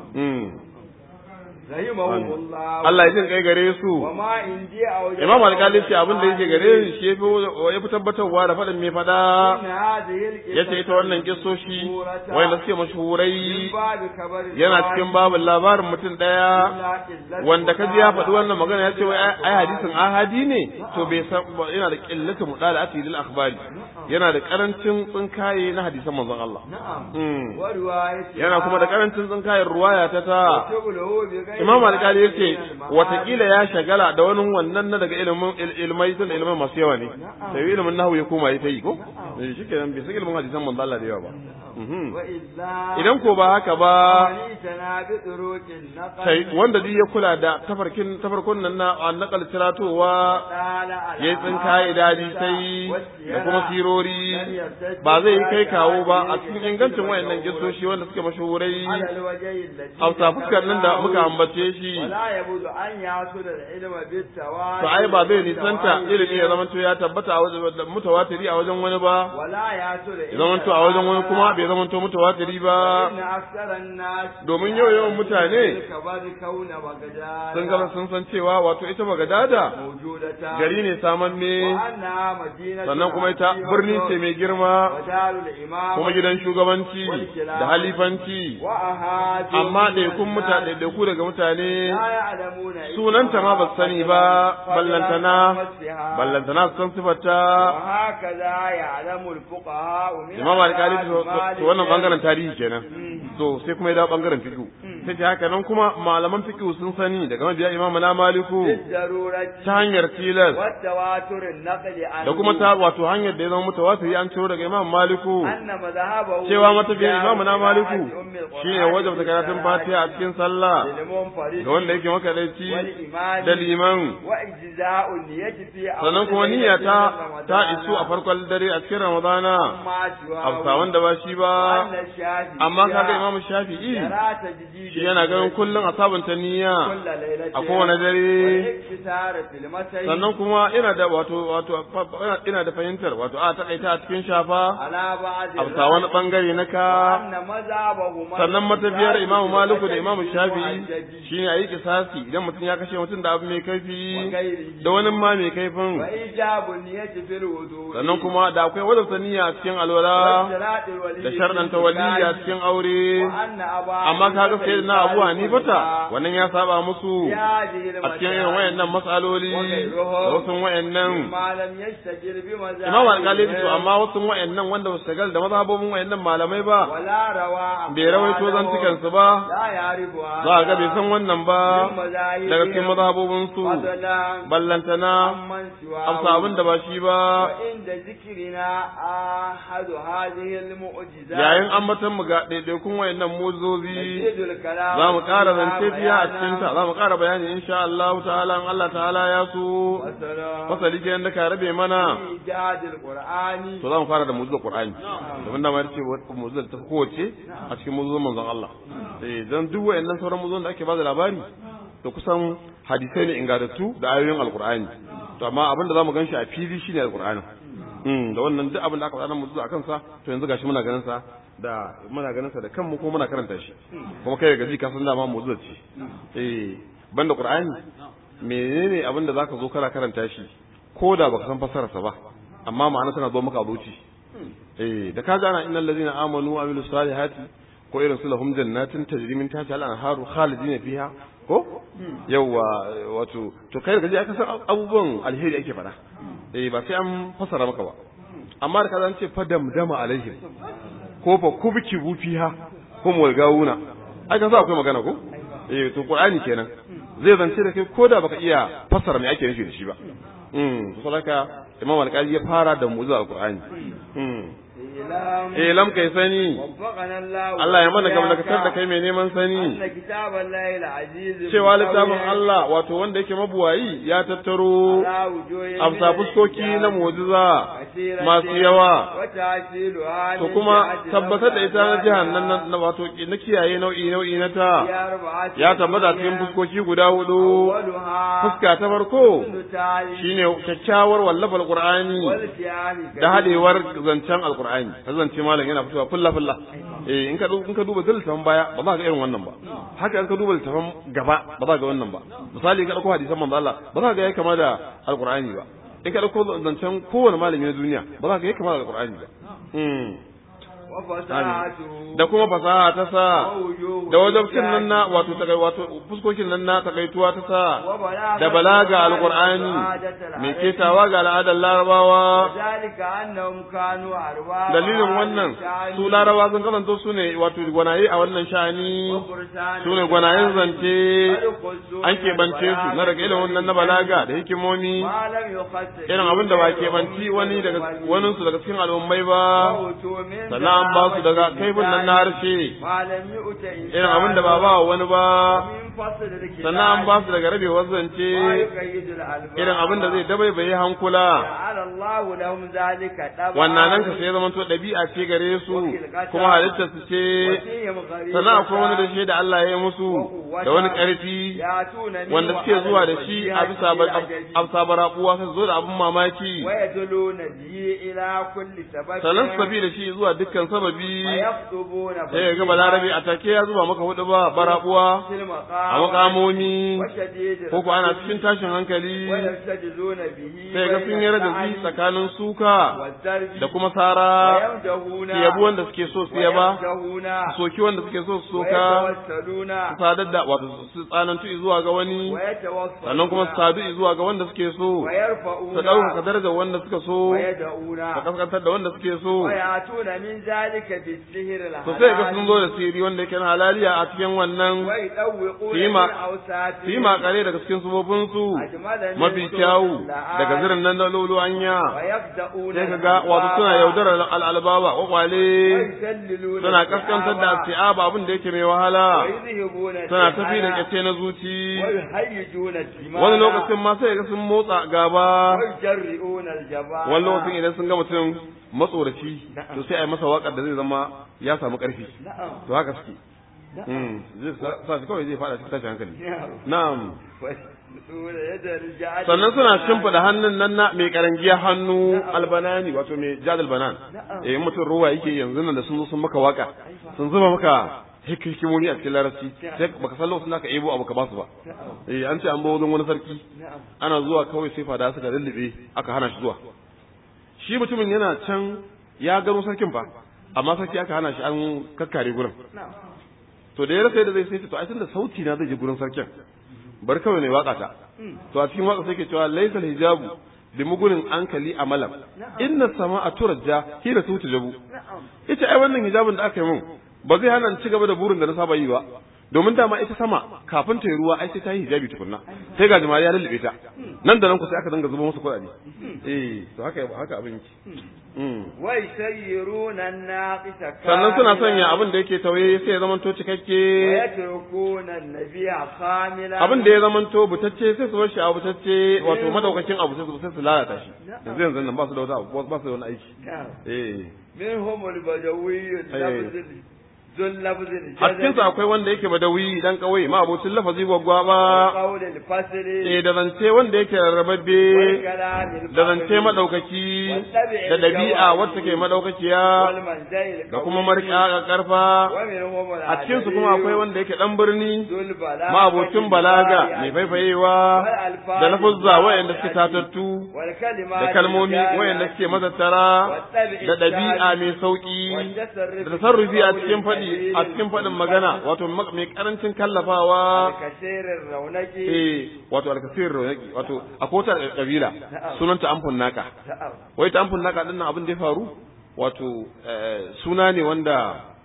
Allah ya jin kai gare su Imam Al-Qali ce abin da yake gare shi ya fi tabbatarwa da faɗin mai faɗa ya ce ita wannan kisoshi wanda suke mashhurai yana cikin babin labarin mutum ɗaya wanda ka ji ya faɗi wannan magana ya ce wai ai hadisin ahadi ne to bai san yana da qillatu mudala'ati lil akhbari yana da karancin tsinkaye na hadisan manzon Allah yana kuma da karancin tsinkayen ruwaya ta ta Imam Al-Qali yace watakila ya shagala da wani wannan na daga ilimin ilmai tun ilmai masu yawa ne sai ilimin nahwu ya koma ya yi ko eh shikenan bai san ilimin hadisan manzo Allah da yawa ba idan ko ba haka ba sai wanda duk ya kula da tafarkin tafarkun nan na nakal tiratowa ya tsinkaye dadi sai da kuma sirori ba zai yi kai kawo ba a cikin ingancin wayannan gisoshi wanda suke mashahurai a fuskar nan da muka ambace shi to ai ba zai nisanta ilimi ya zamanto ya tabbata a wajen mutawatiri a wajen wani ba ya zamanto a wajen wani kuma bai zamanto mutawatiri ba domin yau yawan mutane sun gaba sun san cewa wato ita bagadada gari ne samanne sannan kuma ita birni ce mai girma kuma gidan shugabanci da halifanci amma ɗaikun mutane ɗaiku daga mutane sunanta ma ba sani ba ballantana ballantana su san sifarta imam alƙali to wannan bangaren tarihi kenan to sai kuma ya dawo bangaren fiqh sai ce haka nan kuma malaman fiqh sun sani daga mabiya imam na maliku ta hanyar tilas da kuma ta wato hanyar da ya zama mutawatiri an ciro daga imam maliku cewa matafiyar imam na maliku shine wajabta karatun fatiha a cikin sallah ga wanda yake makadaici da liman sannan kuma niyya ta ta isu a farkon dare a cikin ramadana amma siwa afsa wanda ba shi ba wannan shafi amma kaga imamu shafi'i yara ta jiji shi yana ganin kullum a sabunta niyya kulla lailatin a kowane dare iktisara fil masai sannan kuma ina da wato wato ina- ina da fahimtar wato a takaita a cikin shafa ala ba'd afsa wani bangare na ka anna mazhabahuma sannan matafiyar imamu maliku da imamu shafi'i shine a yi kisasi idan mutum ya kashe mutum da abu mai kaifi da wani ma mai kaifin wa ijabun niyyati fil wudu sannan kuma da akwai wadda niyya a cikin alwala da sharɗanta waliyya a cikin aure amma kaga sai na abu hanifata wannan ya saba musu a cikin irin wayannan matsaloli da wasu wayannan malam yastajir bi mazhab imam alƙali ya ce to amma wasu wayannan wanda ba su shagal da mazhabobin wayannan malamai ba wala rawa bai rawaito zantukan su ba la yarifu za a ga bai san wannan ba daga cikin mazhabobin su ballantana amman siwa amsa abin da ba shi ba inda zikrina ahadu hadhihi almu'jizat yayin ambatan mu ga ɗaiɗaikun wayannan muzozi yazidul kalam za mu ƙara zance biya a cikinta za mu ƙara bayani insha Allah ta'ala in Allah ta'ala ya so fasali kenan da ka rabe mana ijadul qur'ani to za mu fara da muzul Qur'ani domin da ma yace muzul ta kowace a cikin muzul manzon Allah eh dan duk wayannan sauran muzul da ake ba da labari to kusan hadisai ne ingantattu da ayoyin alqur'ani to amma abin da zamu ganshi a fili shine alqur'ani mm da wannan duk abin da aka faɗa muzul akan sa to yanzu gashi muna ganin sa da muna ganin sa da kanmu ko muna karanta shi kuma kai gaji ka san dama muzul ce eh banda qur'ani menene abin da zaka zo kana karanta shi ko da baka san fasararsa ba amma ma'ana tana zo maka abuci eh da ka gana innal ladina amanu wa amilus salihati ko irin su lahum jannatin tajri min tahtiha al-anharu khalidin fiha ko yawa wato to kai gaji aka san abubuwan alheri ake fada eh ba sai an fasara maka ba amma da kaza an ce fadam dama alaihim ko fa kubki bu fiha hum wal gawuna ai kan sa akwai magana ko eh to qur'ani kenan zai zance da kai ko da baka iya fassara me ake nufi da shi ba mm saboda imam al-qadi ya fara da mu'jiza al-qur'ani mm eh lam kai sani وفقنا الله Allah ya mana gamlakatar da kai mai neman sani أن كتاب الله العزيز cewa littafin Allah wato wanda yake mabuwayi ya tattaro على وجوه amsa fuskoki na mu'jiza masu yawa وتعسيلها to kuma tabbatar da ita na jihar nan na wato na kiyaye nau'i nau'i na ta ya tabbata cikin fuskoki guda hudu fuska ta farko shine kyakkyawar wallafar qur'ani da hadewar zancen alqur'ani ta zance malam yana fitowa fulla fulla eh in ka in ka duba zaltafan baya ba za ka ga irin wannan ba haka in ka duba littafan gaba ba za ka ga wannan ba misali ka dauko hadisan manzo Allah ba za ka ga yayi kama da alqur'ani ba in ka dauko zancen kowane malami na duniya ba za ka ga yayi kama da alqur'ani ba mm da kuma fasaha ta sa da wajabcin nan na wato ta wato fuskokin nan na takaituwa ta sa da balaga alqur'ani mai ketawa ga al'adar larabawa dalilin wannan su larabawa sun kasance su ne wato gwanaye a wannan sha'ani su ne gwanayen zance an keɓance su na daga ilimin wannan na balaga da hikimomi irin abin da ba keɓanci wani daga wani su daga cikin al'ummai ba sannan an ba su daga kaifin nan na harshe irin abin da ba ba wani ba sannan an ba su daga rabewar zance irin abin da zai dabaibaye hankula wannan nan ka sai zama to ɗabi'a ce gare su kuma halittar su ce sannan akwai wani da shi da Allah ya yi musu da wani ƙarfi wanda suke zuwa da shi a bisa bisa barabuwa sai zo da abin mamaki sannan su tafi da shi zuwa dukkan sababi sai ya ga balarabe a take ya zuba maka hudu ba barabuwa a makamomi ko ko ana cikin tashin hankali sai ga sun yi radazi tsakanin suka da kuma sara su yabi wanda suke so su yaba su soki wanda suke so su soka su sadar da wato su tsanantu zuwa ga wani sannan kuma su sadu zuwa ga wanda suke so su ɗaukaka darajar wanda suka so su kaskantar da wanda suke so to sai ga sun zo da siri wanda yake na halaliya a cikin wannan su yi makare daga cikin subobinsu mafi kyawu daga zirin nan na lolo an hanya ويخدعون sai ka ga wato suna yaudarar al'albaba kwakwale ويسللون suna kaskantar da si'aba abin da yake mai wahala ويذهبون suna tafi da السحر kyace na zuci ويهيجون الدماء wani lokacin ma sai ga sun motsa gaba ويجرئون الجبال wani lokacin idan sun ga mutum matsoraci to sai a yi masa waƙar da zai zama ya samu ƙarfi نعم to haka suke نعم Mm, zai sa- sa shi kawai zai fada cikin tashin hankali نعم na'am ويسللون يد الجعد sannan suna shimfiɗa hannun nan na mai karangiya hannu albanani wato mai jadal banan eh mutum ruwa yake yanzu nan da sun zo sun maka waka sun zuba maka hik- hikimomi a cikin larabci sai baka san lokacin da ka ebo abu ka basu ba eh an ce an bawo wajen wani sarki نعم ana zuwa kawai sai fada suka lullube aka hana shi zuwa shi mutumin yana can ya gano sarkin fa amma sarki aka hana shi an kakkare gurin نعم to da ya rasa yadda zai sai ce to ai tunda sauti na zai je gurin sarkin bar kawai ne waka ta to a cikin waka sai ke cewa laysal hijabu bi mugunin ankali amalam inna sama'a turajja hina tutu jabu نعم yace ai wannan hijabin da aka yi mun ba zai hana ni ci gaba da burin da na saba yi ba domin dama ita sama kafin ta yi ruwa ai sai ta yi hijabi tukunna sai ga jama'a ya lullube ta nan da nan ku sai aka danga zuba musu kuɗaɗe eh to haka haka abin yake Mm. ويسيرون الناقص sannan suna sanya abin da yake tauye sai ya zamanto cikakke ويتركون النبي خاملا abin da ya zamanto butacce sai su bar shi a butacce wato madaukakin abu sai su sai su lalata shi yanzu yanzu nan ba su da wata abu ba su da wani aiki نعم. eh منهم البدوي اللفظ ذو اللفظ a cikin su akwai wanda yake badawi dan kauye ma abocin lafazi gwaggwaba قول الفصل eh da zance wanda yake rarrababbe والكلام da zance الفصل madaukaki da dabi'a wacce ke madaukakiya والمنزل da kuma marƙa karfa ومنهم a cikin su kuma akwai wanda yake dan birni ذو البلاغة ma abocin balaga mai faifayewa da lafuzza wayanda suke tatattu والكلمات da kalmomi الجامعة wayanda suke mazattara da ɗabi'a mai sauƙi da tasarrufi a cikin faɗi a cikin faɗin magana wato ma- mai ƙarancin kallafawa الكثير الرونق eh wato alkasir raunaki wato a kota kabila sunanta amfun naka نعم wai ta amfun naka dinnan abin da ya faru wato eh, suna ne wanda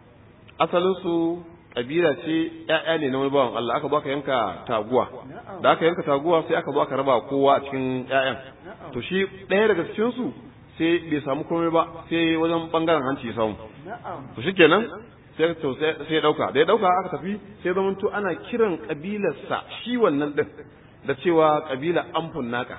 asalin su kabila ce ƴaƴa ne na wani bawan Allah aka zo aka yanka taguwa da aka yanka taguwa sai aka zo aka raba kowa a cikin ƴaƴan to shi ɗaya daga cikin su sai bai samu komai ba sai wajen bangaren hanci ya samu نعم to shikenan sai to sai sai ya dauka da ya dauka aka tafi sai zaman to ana kiran kabilarsa shi wannan din da cewa kabila amfun naka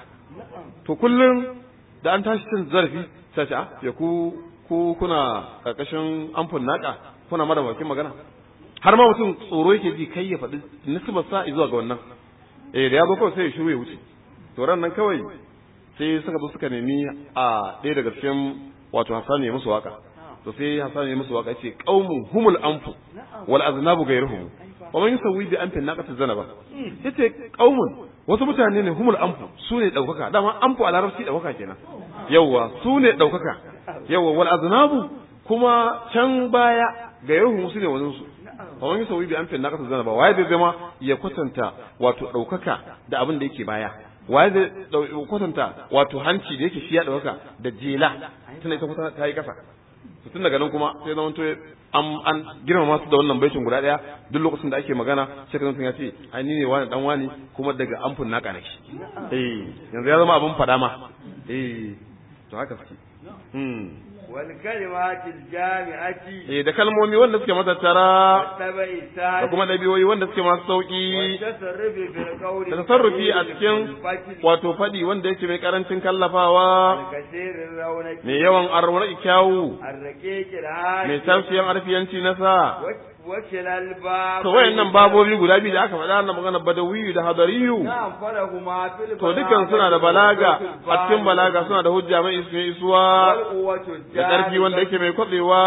to kullum da an tashi cin zarafi sai ce ah ya ku ku kuna karkashin amfun naka kuna mara bakin magana har ma mutum tsoro yake ji kai ya faɗi nisbar sa zuwa ga wannan eh da ya zo kawai sai ya shiru ya wuce to ran nan kawai sai suka zo suka nemi a ɗaya daga cikin wato Hassan ya musu waka to sai Hassan ya musu waka ce qaumun humul anfu wal aznabu ghayruhum wa man yusawwi bi anfin naqati zanaba yace qaumun wasu mutane ne humul anfu su ne daukaka dama anfu a larabci daukaka kenan yawwa su ne daukaka yawwa wal aznabu kuma can baya ghayruhum su ne wani su wa man yusawwi bi anfin naqati zanaba waye zai zama ya kwatanta wato daukaka da abin da yake baya waye zai dau- kwatanta wato hanci da yake shi ya ɗauka da jela tana ita kusa ta yi ƙasa to tun daga nan kuma sai zama to an an girmama su da wannan baitin guda ɗaya duk lokacin da ake magana sai ka ya ce ai ni ne wani dan wani kuma daga amfun naka nake eh yanzu ya zama abin fada ma eh to haka suke hmm والكلمات الجامعة eh da kalmomi wanda suke matattara والتبع da السهل kuma ɗabi'o'i wanda suke masu sauki والتصرف بالقول da tasarrufi a cikin والفتل wato faɗi wanda yake mai karancin kallafawa والكثير الرونق mai yawan arwar kyawu الرقيق mai الهادي tarsiyan arfiyanci na sa وكلا الباب to wayannan babobi guda biyu da aka faɗa na magana badawiyu da hadariyu نعم فلهما في to dukkan suna da balaga a cikin balaga suna da hujja mai isu mai isuwa والقوة da ƙarfi wanda yake mai kwatsewa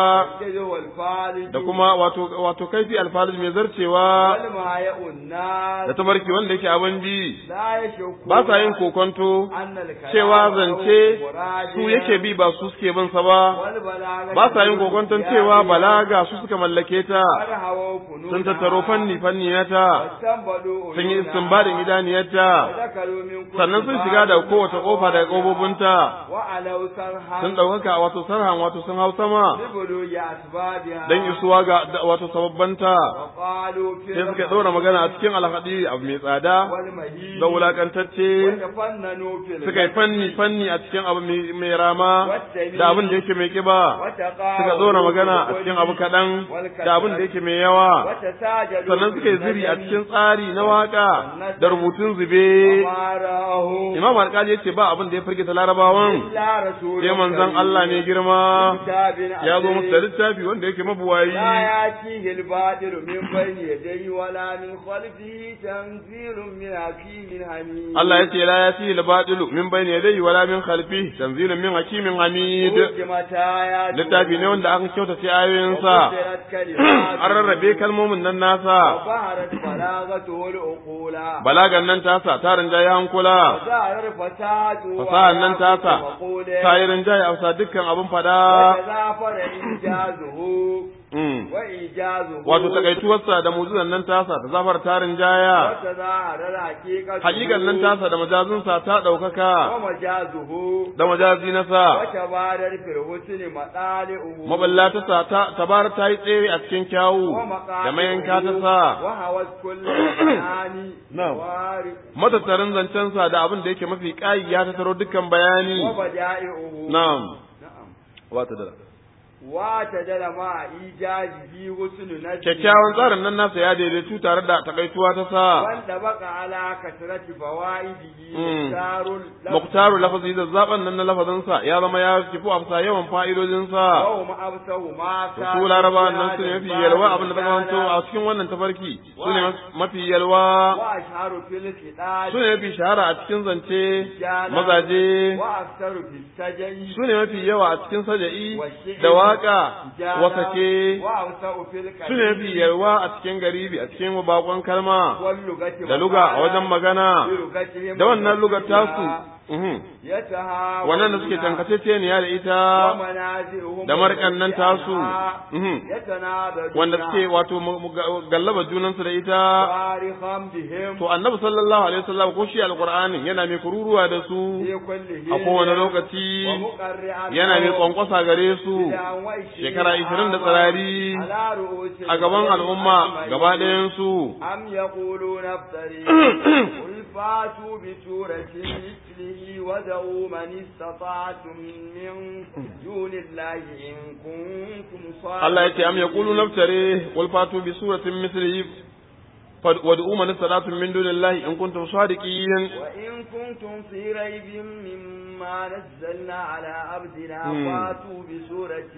والفارج da kuma wato wato kaifi alfalij mai zarcewa والماء الناس da tabarki wanda yake abin bi لا يشك ba sa yin kokonto أن الكلام cewa zance مراد su yake bi ba su suke bin sa ba والبلاغة ba sa yin kokonton cewa balaga su suka mallake ta وقد هووا فنونها sun tattaro fanni fanni nata واستنبطوا sun yi عيونها istinbadin idaniyarta ودخلوا من كل sannan sun shiga da باب kowace kofa daga kofofin وعلوا سرحا sun ɗaukaka wato sarhan wato sun hau sama لبلوغ أسبابها don isuwa ga da- wato sababbanta وقالوا في sai suka ɗora magana a cikin alhaɗi abu mai tsada والمهين da wulakantacce وتفننوا في suka yi fanni fanni a cikin abu mai mai rama da abin da yake mai kiba وتقاوموا suka ɗora magana a cikin abu kaɗan da abin da yake mai yawa وتساجدوا sannan suka yi ziri a cikin tsari na waka da rubutun zube وما رآه imam alƙali ya ce ba abin da ya firgita larabawan إلا رسول sai manzon كريم Allah ne girma كتاب ya zo musu da عزيز littafi wanda yake mabuwayi لا يأتيه الباطل من بين يديه ولا من خلفه تنزيل من حكيم حميد Allah ya ce la yati al-batilu min bayni yadayhi wala min khalfihi tanzilun min hakimin hamid حكمت آياته littafi ne wanda aka kyautace ayoyinsa وفسرت كلماته an rarrabe kalmomin nan nasa وظهرت بلاغته العقول balagan nan tasa ta rinjaye hankula وظهر فساده fasahan nan tasa ومقوله ta yi rinjaye a bisa dukkan abin fada وتزافر إنجازه Mm. وإيجازه wato takaituwarsa da muzuzan nan tasa ta zafar ta rinjaya وتظاهر الحقيقة hakikan nan tasa da majazinsa ta ɗaukaka ومجازه da majazi nasa وتبادر في الحسن مطالعه maballa ta sa ta tabar ta yi tsere a cikin kyawu da mayanka ta sa وهوت كل مكان نعم. وارث matattarin zancensa da abin da yake mafi ƙayi ya tattaro dukkan bayani وبدائعه na'am نعم wata da واعتدل مع إيجاده حسن نجمه kyakkyawan tsarin nan nasa ya daidaitu tare da takaituwa ta sa وانطبق على كثرة فوائده مم. مختار اللفظ muktaru lafazi da zaben nan na lafazinsa ya zama ya kifu a bisa yawan fa'idodinsa وهم أبصه ما da su laraba nan su ne mafi yalwa abin da ta kawanto a cikin wannan tafarki su ne mafi yalwa وأشهر في الكتاب su ne mafi shahara a cikin zance mazaje وأكثر في السجن su ne mafi yawa a cikin saja'i da waka wasake وأوسع في su ne mafi yalwa a cikin garibi a cikin bakon kalma واللغة da luga a wajen magana بلغتهم da wannan lugar tasu mhm, يتهاون wannan da suke tankaceceniya da ita ومنازعهم da markan nan tasu عنها mhm, يتنابذون wanda suke wato mu- mu- ga- gallaba junansu da ita صارخا بهم to annabi sallallahu alaihi wasallam ko shi alqur'anin yana mai kururuwa da su في كل a kowane lokaci ومقرعا yana mai لهم kwankwasa gare su بدعا وعشرين shekara 20 da tsirari على رؤوس a gaban al'umma أجمعين. gaba ɗayan su أم يقولون افتري قل فاتوا بسورة مثله ودعوا من استطعتم من دون الله إن كنتم صادقين Allah ya ce am yaqulu naftare qul fatu bi suratin mislihi wad'u man istata'tum min dunillahi in kuntum sadiqin وإن كنتم في ريب مما نزلنا على عبدنا مم. فاتوا بسورة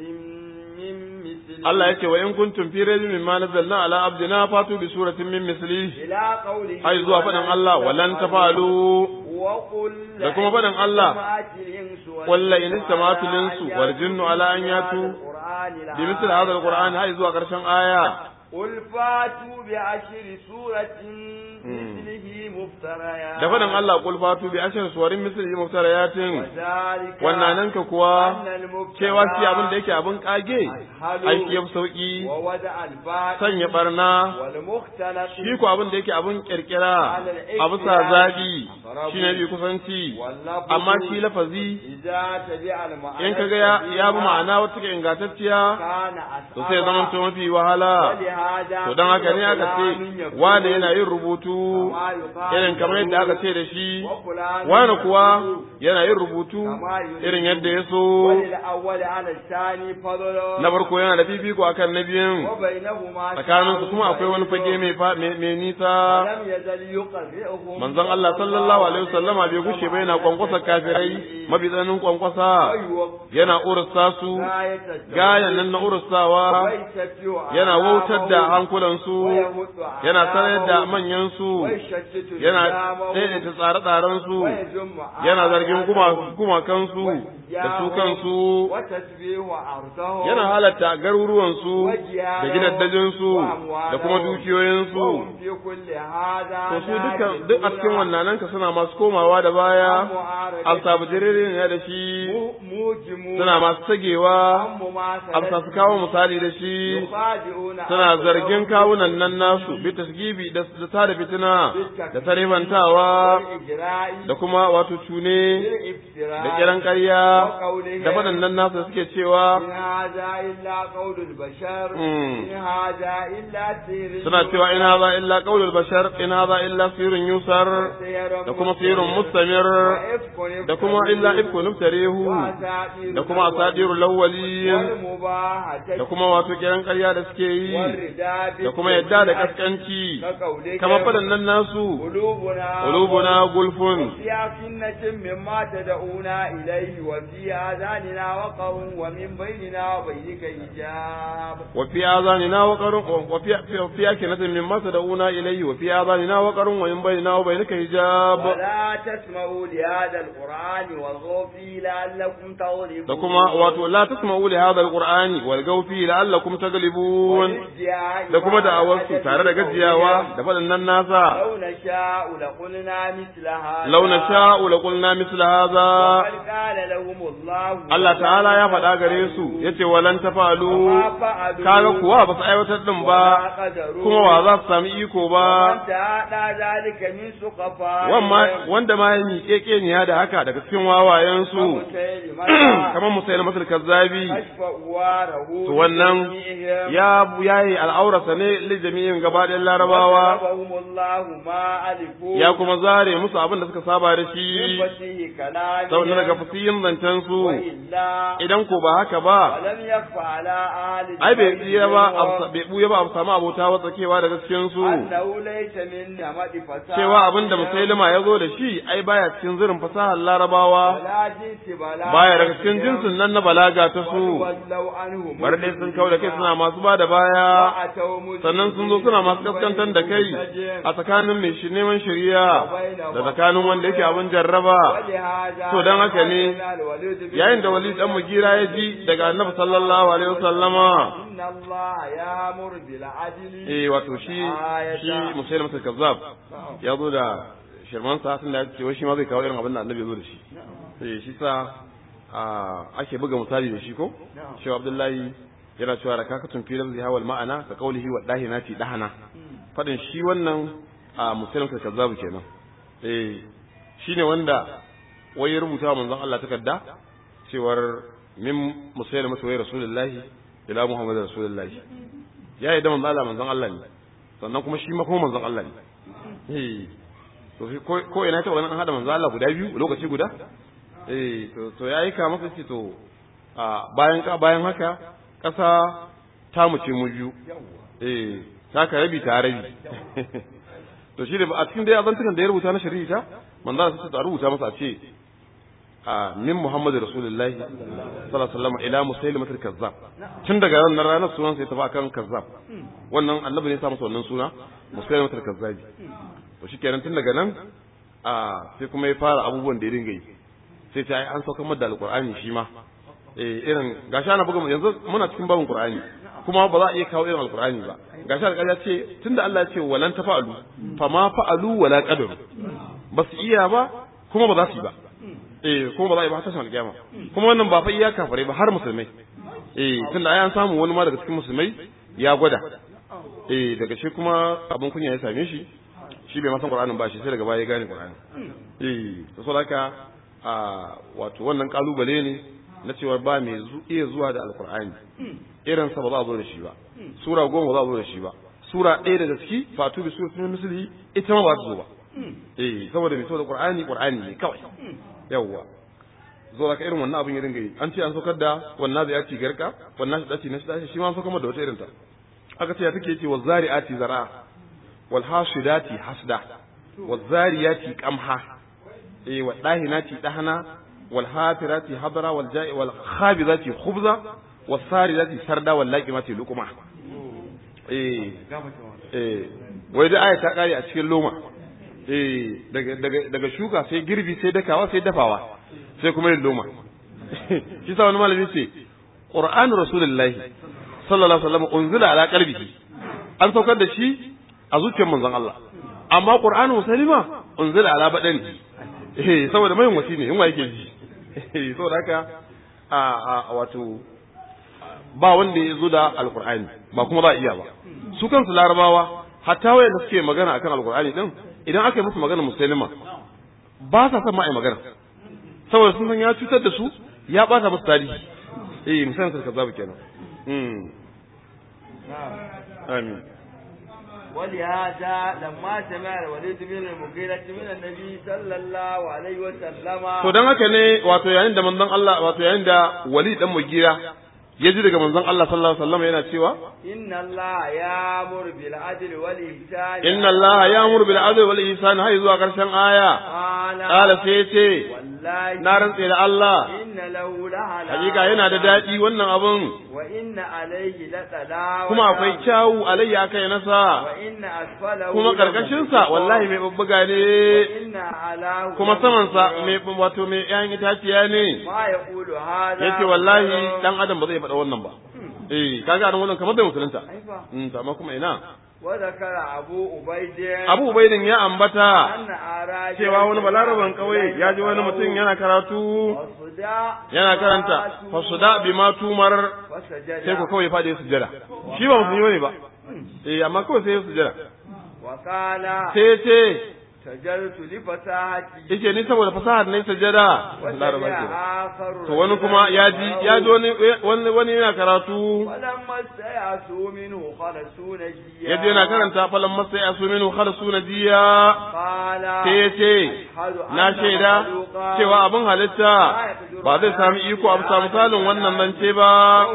من مثله Allah ya ce wa in kuntum fi raybin mimma nazzalna ala abdina fatu bi suratin min mislihi إلى قوله ai zuwa faɗin Allah walan tafalu وقل da kuma faɗin Allah اجتمعت الإنس قل لئن اجتمعت الإنس والجن على أن يأتوا bi misli hadha alquran hai zuwa karshen aya قل فاتوا بعشر سورة مثله مفتريات da faɗin Allah qul fatu bi ashar suwarin mislihi muftariyatin وذلك wannan nan ka kuwa أن المبتدع cewa shi abin da yake abin kage aiki ya fi sauki ووضع الباطل sanya barna والمختلط shi ko abin da yake abin kirkira a bisa zaɓi shi ne bi kusanci واللفظ amma shi lafazi إذا تبع المعنى in kaga ya ya bi ma'ana wata ke ingantacciya كان to sai zama to mafi wahala ولهذا to don haka ne aka ce wane yana yin rubutu irin kamar yadda aka ce da shi wane kuwa yana yin rubutu irin yadda ya so وللأول على الثاني فضل na farko yana da fifiko akan na biyun وبينهما tsakaninsu kuma akwai wani fage mai fa- mai mai nisa لم يزل يقرئهم manzon Allah sallallahu alaihi wasallama bai gushe ba yana kwankwasa kafirai mafi tsananin kwankwasa yana ursa su gayan nan na ursawa yana wautar da hankulansu yana sanar da manyansu yana daidaita tsare-tsarensu yana zargin guma- gumakansu da su kansu yana halatta garuruwansu da gidaddajinsu da kuma dukiyoyinsu to su duka duk a cikin wannan ka suna masu komawa da baya alsabu ne da shi suna masu tagewa عم ما amsa su kawo misali da shi يخادعون suna zargin kawunan nan nasu bi tasgibi da da tada fitina da tarifantawa والإجراء da kuma wato cune بالإفتراء da kiran ƙarya وقولهم da faɗannan nasu da suke cewa إن هذا إلا قول البشر مم. إن هذا إلا سير suna cewa in haza illa qaulul bashar in haza illa sirrun yusar سير da kuma sirrun mustamir وإفك da kuma illa ifku nuftarihu وأساطير da kuma asadirul awwalin والمباهة da kuma wato kiran ƙarya da suke yi والرداد da kuma yadda da kaskanci كقولهم kamar faɗannan nasu قلوبنا qulubuna gulfun في أكنة مما تدعونا إليه وفي آذاننا وقر ومن بيننا وبينك حجاب وفي آذاننا وقر وفي في أكنة مما تدعونا إليه وفي آذاننا وقر ومن بيننا وبينك حجاب ولا تسمعوا لهذا القرآن والغوا فيه لعلكم تغلبون da kuma wato la tasma'u li hadha alqur'ani walgaw fi la'allakum taglibun والادعاء da kuma da'awar su tare da gajiyawa da faɗannan nasa لو نشاء لقلنا مثل هذا law nasha'u la qulna misla hadha وقد قال لهم الله Allah ta'ala ya faɗa gare su yace walan tafalu وما فعلوا kaga kuwa ba su aiwatar din ba وما قدروا kuma wa za su sami iko ba ومن تعالى ذلك من سقفاء wamma wanda ma ya miƙe ƙeniya da haka daga cikin wawayensu kamar musayi na masar kazzabi to wannan ya yayi al'aurarsa ne li jami'in gaba ɗayan larabawa ya kuma zare musu abin da suka saba da shi sau daga fasiyin zancen su idan ko ba haka ba ai bai tsiya ba bai buya ba a samu abota wa tsakewa daga cikin su cewa abin da musailima ya zo da shi ai baya cikin zirin fasahar larabawa baya daga cikin jinsin nan na balaga ta su bar dai sun kau da kai suna masu ba da baya sannan sun zo suna masu kaskantar da kai a tsakanin mai shi neman shari'a da tsakanin wanda yake abin jarraba to dan haka ne yayin da wali dan mugira ya ji daga annabi sallallahu alaihi wasallama eh wato shi shi musailama kazzab ya zo da shirman sa tun da ya ce wai shi ma zai kawo irin abin da annabi ya zo da shi eh shi sa ake buga misali da shi ko shi abdullahi yana cewa da kakatun fi lafzi hawal ma'ana ka qaulihi wa dahinati dahana fadin shi wannan a muslim ka kazzabu kenan eh shine wanda wai ya rubuta manzon Allah takarda cewar min musaylim masa rasulullahi ila muhammad rasulullahi ya yi da manzon Allah manzon Allah ne sannan kuma shi ma kuma manzon Allah ne eh to ko ina ta wannan an hada manzon Allah guda biyu lokaci guda eh to to yayi ka masa ce to a bayan ka bayan haka kasa ta mu ce mu biyu eh ta ka rabi ta rabi to shi da a cikin dai azantukan da ya rubuta na shari'a manzo Allah sai ta rubuta masa a ce a min Muhammad Rasulullahi sallallahu alaihi wasallam ila Musailimah al-Kazzab tun daga ranar ranar sunan sai tafi akan Kazzab wannan annabi ne ya sa masa wannan suna Musailimah al-Kazzabi to shikenan tun daga nan a sai kuma ya fara abubuwan da ya dinga yi sai ta yi an saukar da alkur'ani shi ma eh irin gashi ana buga yanzu muna cikin babin qur'ani kuma ba za a iya kawo irin alkur'ani ba gashi alƙali ya ce tunda Allah ya ce walan tafa'alu fa ma fa'alu wala qadaru ba su iya ba kuma ba za su yi ba eh kuma ba za a yi ba tashin alƙiyama kuma wannan ba fa iya kafare ba har musulmai eh tunda ai an samu wani ma daga cikin musulmai ya gwada eh daga shi kuma abin kunya ya same shi shi bai masan qur'anin ba shi sai daga baya ya gane qur'ani eh to saboda a wato wannan kalubale ne na cewa ba mai iya zuwa da alkur'ani irin sa ba za a zo da shi ba sura goma ba za a zo da shi ba sura ɗaya daga ciki fatu bi suratul misli ita ma ba ta zo ba eh saboda mai saboda qur'ani qur'ani ne kawai yawwa zo da irin wannan abin ya dinga yi an ce an saukar da wannan zai ci garka wannan shi dace na shi dace shi ma an saukar da wata irin ta aka ce ya take ce wa zari'ati zara'a wal hasidati hasda wa zariyati qamha eh wa dahinati dahana wal hafirati hadra wal ja'i wal khabizati khubza was saridati sarda wal laqimati luqma eh eh wai da aya ta kare a cikin loma eh daga daga daga shuka sai girbi sai dakawa sai dafawa sai kuma yin loma shi sa wani malami ce qur'an rasulullahi sallallahu alaihi wasallam unzila ala qalbihi an saukar da shi a zuciyar manzon Allah amma qur'anu muslima unzila ala badani eh saboda mai wasi ne in wa yake ji saboda haka a a wato ba wanda ya zo da alqur'ani ba kuma ba iya ba su kansu larabawa hatta wayanda suke magana akan alqur'ani din idan aka yi musu magana musulma ba sa son ma ai magana saboda sun san ya cutar da su ya bata musu tarihi eh misalin sa kaza kenan mm amin ولهذا لما سمع الوليد بن المغيرة من النبي صلى الله عليه وسلم to dan haka ne wato yayin da manzon Allah wato yayin da Wali dan Mugira ya ji daga manzon Allah sallallahu alaihi wasallam yana cewa إن الله يأمر بالعدل والإحسان inna Allah ya'muru bil adli wal ihsan hay zuwa karshen aya قال qala sai ce والله na rantse da Allah إن له لهلا hakika yana da dadi wannan abun وإن عليه لتلاوة kuma akwai kyawu alayya kai nasa وإن أسفله kuma karkashin sa wallahi mai babbuga ne وإن أعلاه kuma saman sa mai wato mai ƴaƴan itaciya ne ما يقول هذا yace wallahi dan adam ba zai faɗa wannan ba eh kaga nan wannan kamar bai musulunta أيوة. mm to amma kuma ina وذكر أبو أبيد Abu Ubaidin ya ambata أن أراجع cewa wani balaraban kauye ya ji wani mutum yana karatu وصداع yana karanta fasuda bima tumar وسجد sai ku kawai fadi sujjada shi ba musulmi ne ba eh amma kawai sai ya sujjada وقال sai ce سجدت لفساحتي yace ni saboda fasahar ne sujjada laraba وسمع ke آخر to wani kuma ya ji ya ji wani wani wani yana karatu ولما استيأسوا منه خلصوا نجيا yaje yana karanta falan masa ya suminu khalasu nadiya قال sai ya ce أشهد أن na shaida مخلوقا cewa abin halitta ba zai sami iko a bisa misalin wannan zance ba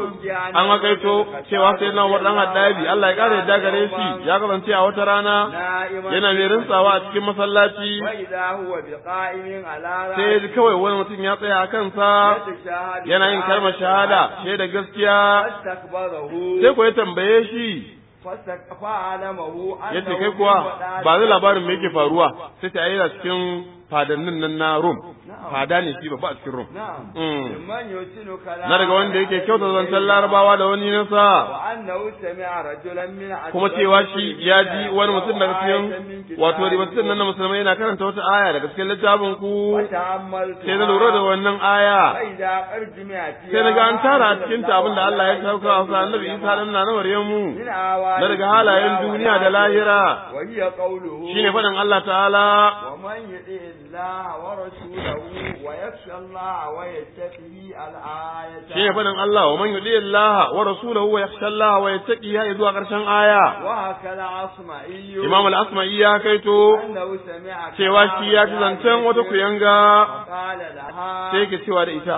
an hakaito cewa sai na dan haddabi Allah ya kare yadda gare shi ya kasance a wata rana نائما yana mai rintsawa a cikin masallaci وإذا هو بقائم على sai ya ji kawai wani mutum ya tsaya a kansa يتشاهد yana yin kalmar shahada shaida gaskiya فاستكبره sai ko ya tambaye shi فاستك- فعلمه ya ce أنه kai kuwa من وداع ba zai labarin me yake faruwa sai ta yi cikin fadannin nan na Rum fada ne shi babba a cikin Rum نعم Mm. ممن يحسن كلام na daga wanda yake kyauta zancen larabawa da wani nasa وأنه سمع رجلا من kuma cewa shi ya ji wani mutum daga cikin wato ribatattun nan na musulmai yana karanta wata aya daga cikin littafin ku وتأملت sai na lura da wannan aya فإذا قد جمعت sai na ga an tara a cikin ta abinda Allah ya sauka a sa annabi Isa dan na Maryamu من آوان na daga halayen duniya da lahira وهي قوله shine faɗin Allah ta'ala ومن يطع الله ورسوله ويخشى الله ويتقي الآية shine faɗin Allah wa man yudi Allah wa rasulahu wa yakhsha Allah wa yattaqi ya zuwa ƙarshen aya وهكذا عصمعي Imam al-Asma'i ya kaito أنه سمع cewa shi ya ji zancen wata kuyanga قال لها sai yake cewa da ita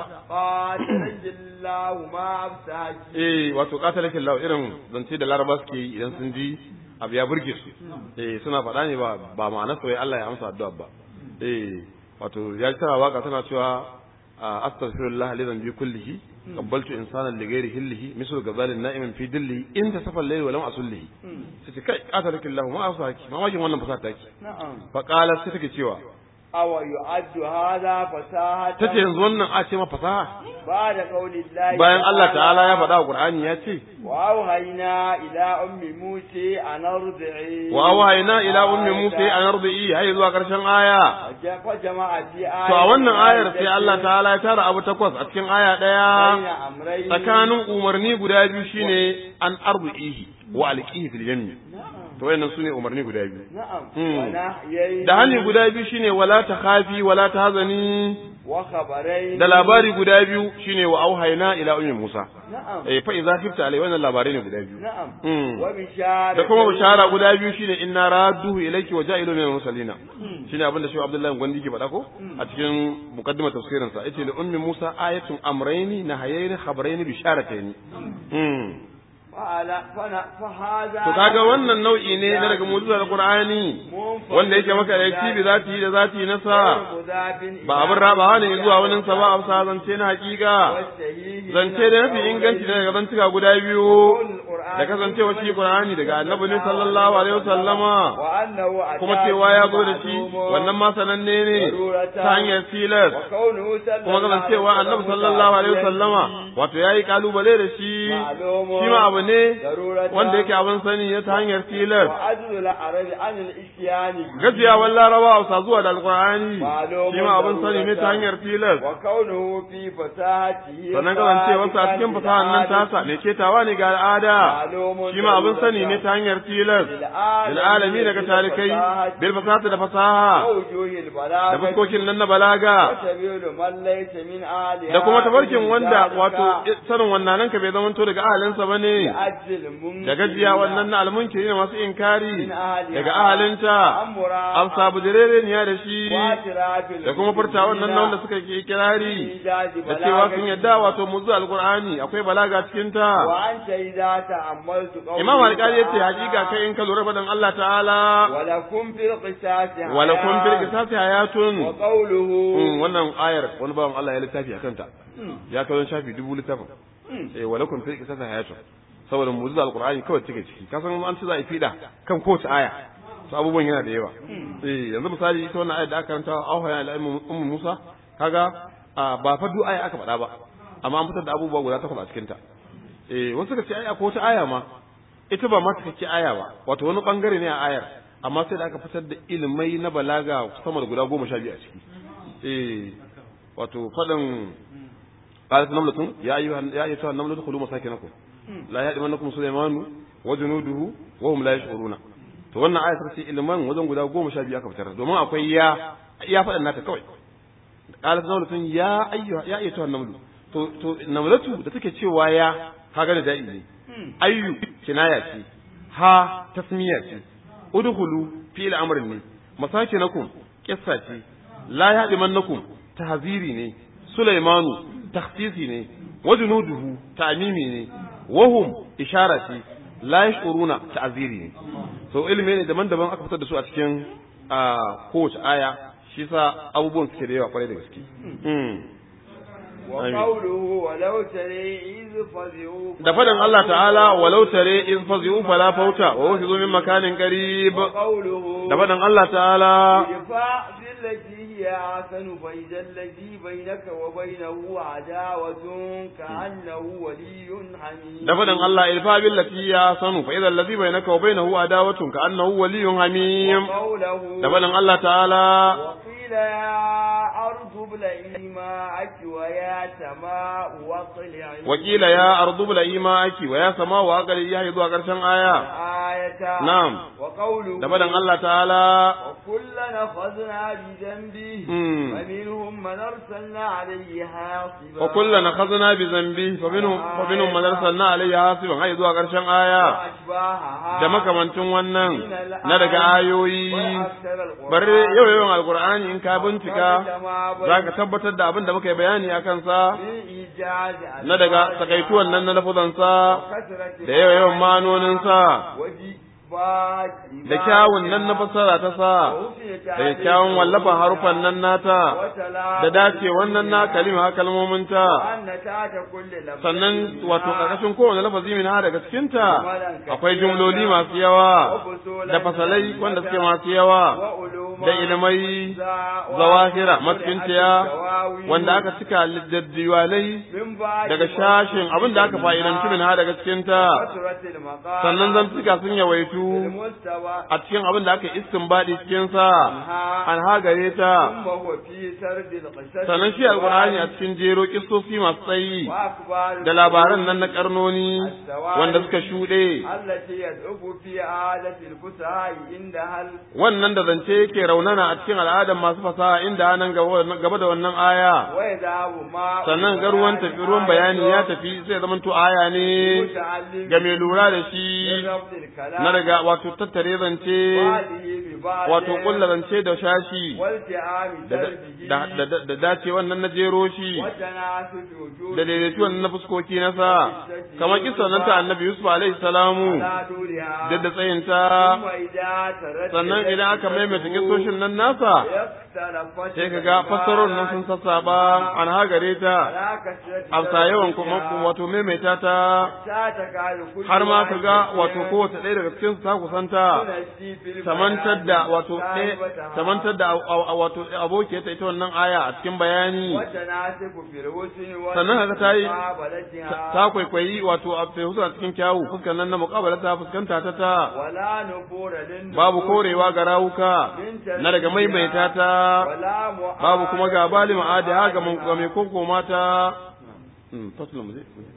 قاتل الله ما أبساك eh wato katalakin lawa irin zance da laraba suke yi idan sun ji abu ya burge su eh suna faɗa ne ba ba ma'anar sai Allah ya amsa addu'a ba eh wato ya ji tana waka tana cewa astaghfirullah li dhanbi kullihi qabbaltu insanan li ghairi hillihi mislu gazalin na'imin fi dillihi in tasafa al-layl wa lam asullihi sai ce kai katalakin lawa ma afsaki mamakin wannan fasata take نعم fa qalat sai take cewa أو يعد هذا فساحة tace yanzu wannan a ce ma fasaha بعد قول الله bayan Allah ta'ala ya faɗa wa Qur'ani ya ce وأوهينا إلى أم موسى أن أرضعي wa awhayna ila ummi musa an ardi hay zuwa karshen aya وجمع في آية to a wannan ayar sai Allah ta'ala ya tara abu takwas a cikin aya بين daya أمرين tsakanin umarni guda biyu shine an ardihi wa alqihi fil yammi to wayannan sune umarni guda biyu نعم مم. ونهيين da hali guda biyu shine wala takhafi wala tahzani وخبرين da labari guda biyu shine wa auhayna ila ummi musa نعم eh fa idza khifta alai wannan labarai ne guda biyu نعم Mm. وبشارة da kuma bishara guda biyu shine inna radduhu ilayki wa ja'ilu min al-mursalina shine abin da shi Abdullahi Gwandi ke faɗa ko a cikin muqaddimar tafsirin sa yace li ummi Musa ayatun amrayni nahayaini khabarayni bisharataini mm فعلى فنا- فهذا to kaga wannan nau'i ne na daga mu'jizar Qur'ani wanda yake maka da bi zati da zati na sa ba abin rabawa ne zuwa wani sa ba a zance na hakika zance da mafi inganci daga zantuka guda biyu القرآن da kasancewa shi Qur'ani daga Annabi ne sallallahu alaihi wasallama وأنه أتى kuma cewa ya zo da shi معلوم wannan ma sananne ne ta hanyar tilas وكونه صلى kuma الله kasancewa عليه Annabi وسلم sallallahu alaihi متعبدا wasallama wato yayi kalubale da shi معلوم shi ma abu ne ضرورة wanda yake abin sani ne ta hanyar tilas وعجز العرب عن الإتيان به gajiyawar larabawa sa zuwa da alkur'ani Malumun shi ma abin sani ne ta hanyar tilas وكونه في فساحته sannan kasancewarsa a cikin fasahar nan tasa mai ketawa ne ga al'ada shi ma abin sani ne ta hanyar tilas lil alami daga talikai bil fasahati da fasaha ووجوه da البلاغة fuskokin nan na balaga وسبيل من ليس من أهلها da kuma tafarkin من wanda ذلك wato sanin wannan nan ka bai zamanto daga ahalinsa bane لأجل المنكرين da gajiya wannan na almunkiri ne masu inkari من أهلها daga ahalinta أمرا an sabu direreniya da shi واعتراف da kuma furta wannan na wanda suka ke kirari إيجاد da cewa sun بلاغة yadda wato muzu alqur'ani akwai balaga cikin ta وأنت إذا تأملت قوله imam alƙali yace تعالى hakika kai in ka lura fadan Allah ta'ala ولكم في القصاص wala kun fil حياة qisasi hayatun وقوله Mm, wannan ayar wani bawan Allah ya littafi akan ta ya kawo shafi dubu littafin eh wala kun fil qisasi hayatun saboda muzu alqur'ani kawai take ciki ka san an ci za a yi fida kan kowace aya to abubuwan yana da yawa eh yanzu misali ita wannan ayar da aka karanta auha ya al'ummu ummu Musa kaga a, ba fa duk aya aka faɗa ba amma an fitar da abubuwa guda takwas a cikin ta eh wasu suka ce ai akwai wata aya ma ita ba ma cikakke aya ba wato wani bangare ne a ayar amma sai da aka fitar da ilimai na balaga sama da guda goma sha biyu a ciki eh wato faɗin qalat namlatun ya ayyuha ya ayyuha namlatu khulu masakinakum la ya'lamannakum sulaymanu wa junuduhu wa hum la yash'uruna to wannan aya ta ce ilman wajen guda goma sha biyu aka fitar domin akwai ya ya faɗin nata kawai qalat namlatun ya ayyuha ya ayyuha namlu to to namlatu da take cewa ya kaga da da'i ne ayyu kinaya ce ha tasmiya ce udkhulu fi al-amrin ne masakinakum qissa ce la ya'lamannakum tahziri ne sulaimanu takhsisi ne wa junuduhu ta'mimi ne wahum ishara ce la yashuruna ta'ziri ne so ilimi ne daban-daban aka fitar da su a cikin a kowace aya shi sa abubuwan suke da yawa kwarai da gaske وقوله ولو ترى إذ فزعوا da fadin Allah ta'ala walau tare in fazi'u fala fauta wa wuhizu min makanin qarib وقوله da fadin Allah ta'ala ادفع بالتي هي أحسن فإذا الذي بينك وبينه عداوة كأنه ولي حميم da fadin Allah ilfa billati ya sanu fa idza allazi bainaka wa bainahu adawatun ka annahu waliyyun hamim وقوله da fadin Allah ta'ala وقيل يا أرض ابلعي ماءك ويا سماء واقلعي wakila ya ardu bil ma'aki wa ya sama wa aqali ya zuwa karshen aya آية نعم. وقوله da fadin Allah ta'ala وكلا أخذنا بذنبه مم. فمنهم من أرسلنا عليه حاصبا wa kullana khazna bi zambi fa minhum fa minhum man arsalna alayhi hasiban ai zuwa karshen aya وأشباهها da makamancin wannan من الآيات na daga ayoyi وأكثر القرآن bare yau yawan alqur'ani in ka bincika كما بين zaka tabbatar da abin da muka yi bayani akan sa بالإيجاز na daga takaituwan nan na lafuzan sa وكثرة da yawa yawan manonin sa وجبات da kyawun nan na fassara ta sa da kyawun wallafan harufan nan nata da dace wannan na kalima kalmomin ta وأن تحت كل لفظ sannan wato ƙarƙashin kowane lafazi min ha daga cikinta akwai jumloli masu yawa da fasalai wanda suke masu yawa da ilimai zawahira matsintiya wanda aka cika da diwalai daga shashin abin da aka fa'idanci min ha daga cikinta sannan zan cika sun yawaitu a cikin abin da aka istinbadi cikinsa an hagare ta sannan shi alkur'ani a cikin jero kistosi masu tsayi da labaran nan na karnoni wanda suka shuɗe التي يدعو في عادة الفساء عندها wannan da zance yake raunana a cikin al'adar masu fasaha inda nan gaba da wannan aya ويذهب ما sannan ga ruwan tafi ruwan bayani ya tafi sai zaman to aya ne ga mai lura da shi na daga daga wato tattare zance wato kulla zance da shashi da da dace wannan na jero shi da daidaitu wannan na fuskoki na sa kamar kisan nan ta annabi Yusuf alaihi salamu da da tsayinta sannan idan aka maimaita kisoshin nan nasa sai ka ga fassarar nan sun sassaba an hagare ta amsa yawan kuma wato maimaita ta har ma ka ga wato kowace ɗaya daga cikin ta kusanta tamantar da wato tamantar da wato abokiyar ta ita wannan aya a cikin bayani sannan haka ta yi ta kwaikwayi wato a fehusu a cikin kyawu fuskan nan na muƙabala ta fuskanta ta ta babu korewa ga rawuka na daga maimaita ta babu kuma ga bali ma'adi ha ga mai koko mata fasulun mu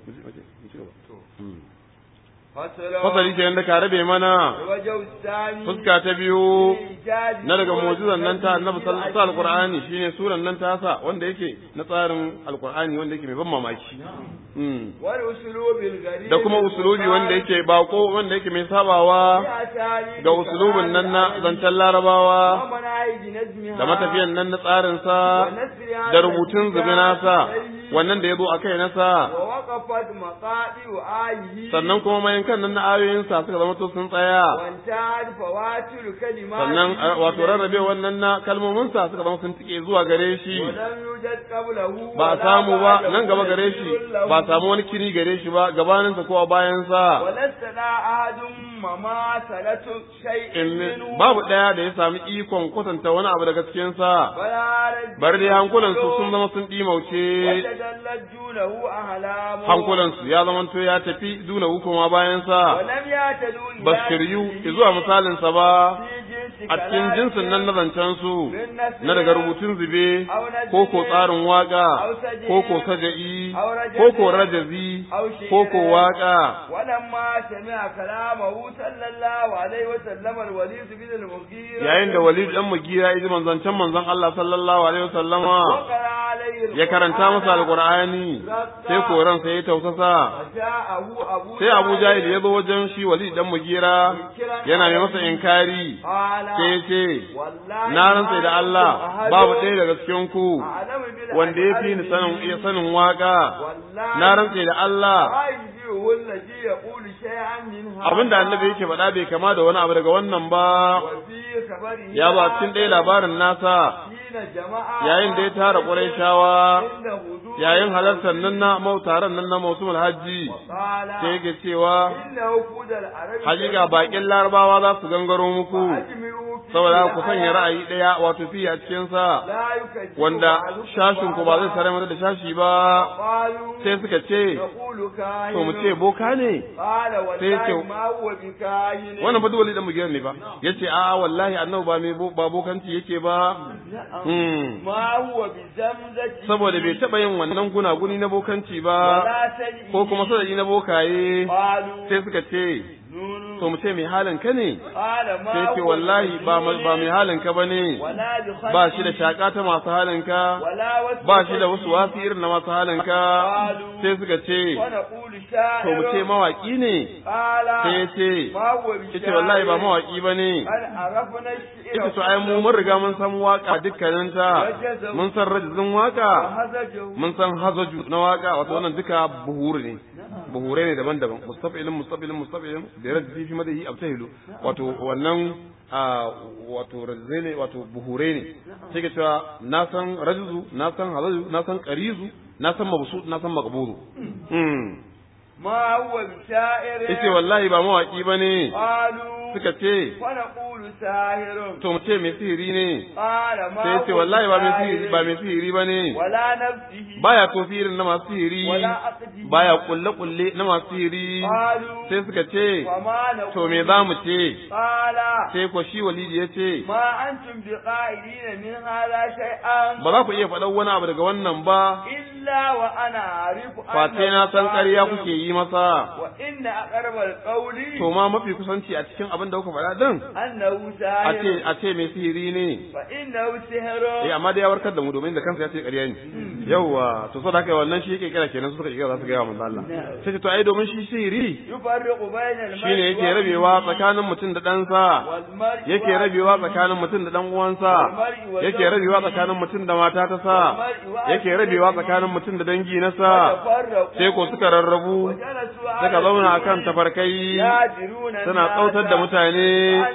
fasali ke da ka rabe mana fuska ta biyu na daga mu'jizan nan ta annabi sallallahu alaihi alqur'ani shine suran nan ta sa wanda yake na tsarin alqur'ani wanda yake mai ban mamaki da kuma usulubi wanda yake bako wanda yake mai sabawa ga usulubin nan na zancen larabawa da matafiyan nan na tsarin sa da rubutun zubi nasa wannan da ya zo a kai nasa sannan kuma mayan kan nan na ayoyinsa suka zama to sun tsaya sannan wato rarrabe wannan na kalmominsa suka zama sun tike zuwa gare shi ba a samu ba nan gaba gare shi ba a samu wani kiri gare shi ba gabaninsa ko a bayansa babu ɗaya da ya sami ikon kwatanta wani abu daga cikinsa bari dai hankulansu sun zama sun ɗimauce hankulansu ya zama to ya tafi duna hukuma bayansa ba su shiryu zuwa misalinsa ba a cikin jinsin nan na zancen su na daga rubutun zube ko ko tsarin waka ko ko saja'i ko ko rajazi ko ko waka yayin da walid dan mugira ya ji manzancen manzon Allah sallallahu alaihi wasallama ya karanta masa alqur'ani sai koran sai ya tausasa sai Abu Jahil ya zo wajen shi walid dan mugira yana mai masa inkari sai ya ce na rantsa da Allah babu ɗaya daga cikin ku wanda ya fi ni sanin iya sanin waka na rantsa da Allah abinda annabi yake faɗa bai kama da wani abu daga wannan ba ya ba cikin ɗaya labarin nasa yayin da ya tara shawa yayin halartar nan na mautaran nan na mautumul hajji sai yake cewa hakika bakin larabawa za su gangaro muku saboda ku sanya ra'ayi ɗaya wato fi a cikin sa wanda shashin ku ba zai sare mata da shashi ba sai suka ce to mu ce boka ne sai ce wannan fa dole da mu ne ba yace a wallahi annabi ba mai ba bokanci yake ba saboda bai taɓa yin wannan gunaguni na bokanci ba ko kuma sadari na bokaye sai suka ce to mu ce mai halin ka ne sai ce wallahi ba mai halin ka bane ba shi da shaka ta masu halin ka ba shi da wasu wasu irin na masu halin ka sai suka ce to mu ce mawaki ne sai ya ce ita wallahi ba mawaki bane ita to ai mu mun riga mun san waka dukkaninta mun san rajizin waka mun san hazaju na waka wato wannan duka buhuri ne buhure ne daban-daban mustafilin mustafilin mustafilin da rajisi fi madahi abtahilu wato wannan wato rajizai ne wato buhure ne sai ka cewa na san rajizu na san hazaju na san qarizu na san mabsut na san maqburu ma huwa sha'ir yace wallahi ba mawaki bane qalu suka ce wa naqulu sahirun to mu ce mai sihiri ne qala ma sai yace wallahi ba mai sihiri ba mai sihiri bane wala nafsihi baya tofi irin na masu sihiri wala aqdi baya kulle kulle na masu sihiri qalu sai suka ce wa ma naqulu to me za mu ce qala sai ko shi walidi ya ce ma antum biqa'ilina min hadha shay'an ba za ku iya faɗan wani abu daga wannan ba illa wa ana arifu face na san ƙarya kuke yi masa wa inna aqrabal qawli to ma mafi kusanci a cikin abin da kuka faɗa din annahu annahu a ce sahir a ce mai sihiri ne fa innahu eh sihrun amma dai ya warkar da mu domin da kansa ya ce ƙarya ne yawwa to saboda haka wannan shi yake kira kenan su suka kira za su ga manzo Allah sai ce to ai domin shi sihiri yufarriqu bayna al-mar'i shine yake rabewa tsakanin mutum da ɗansa wal mar'i yake rabewa tsakanin mutum da ɗan uwansa yake rabewa tsakanin mutum da mata ta sa yake rabewa tsakanin mutum da dangi na sa sai ko suka rarrabu suka zauna akan tafarkai suna tsautar da mutane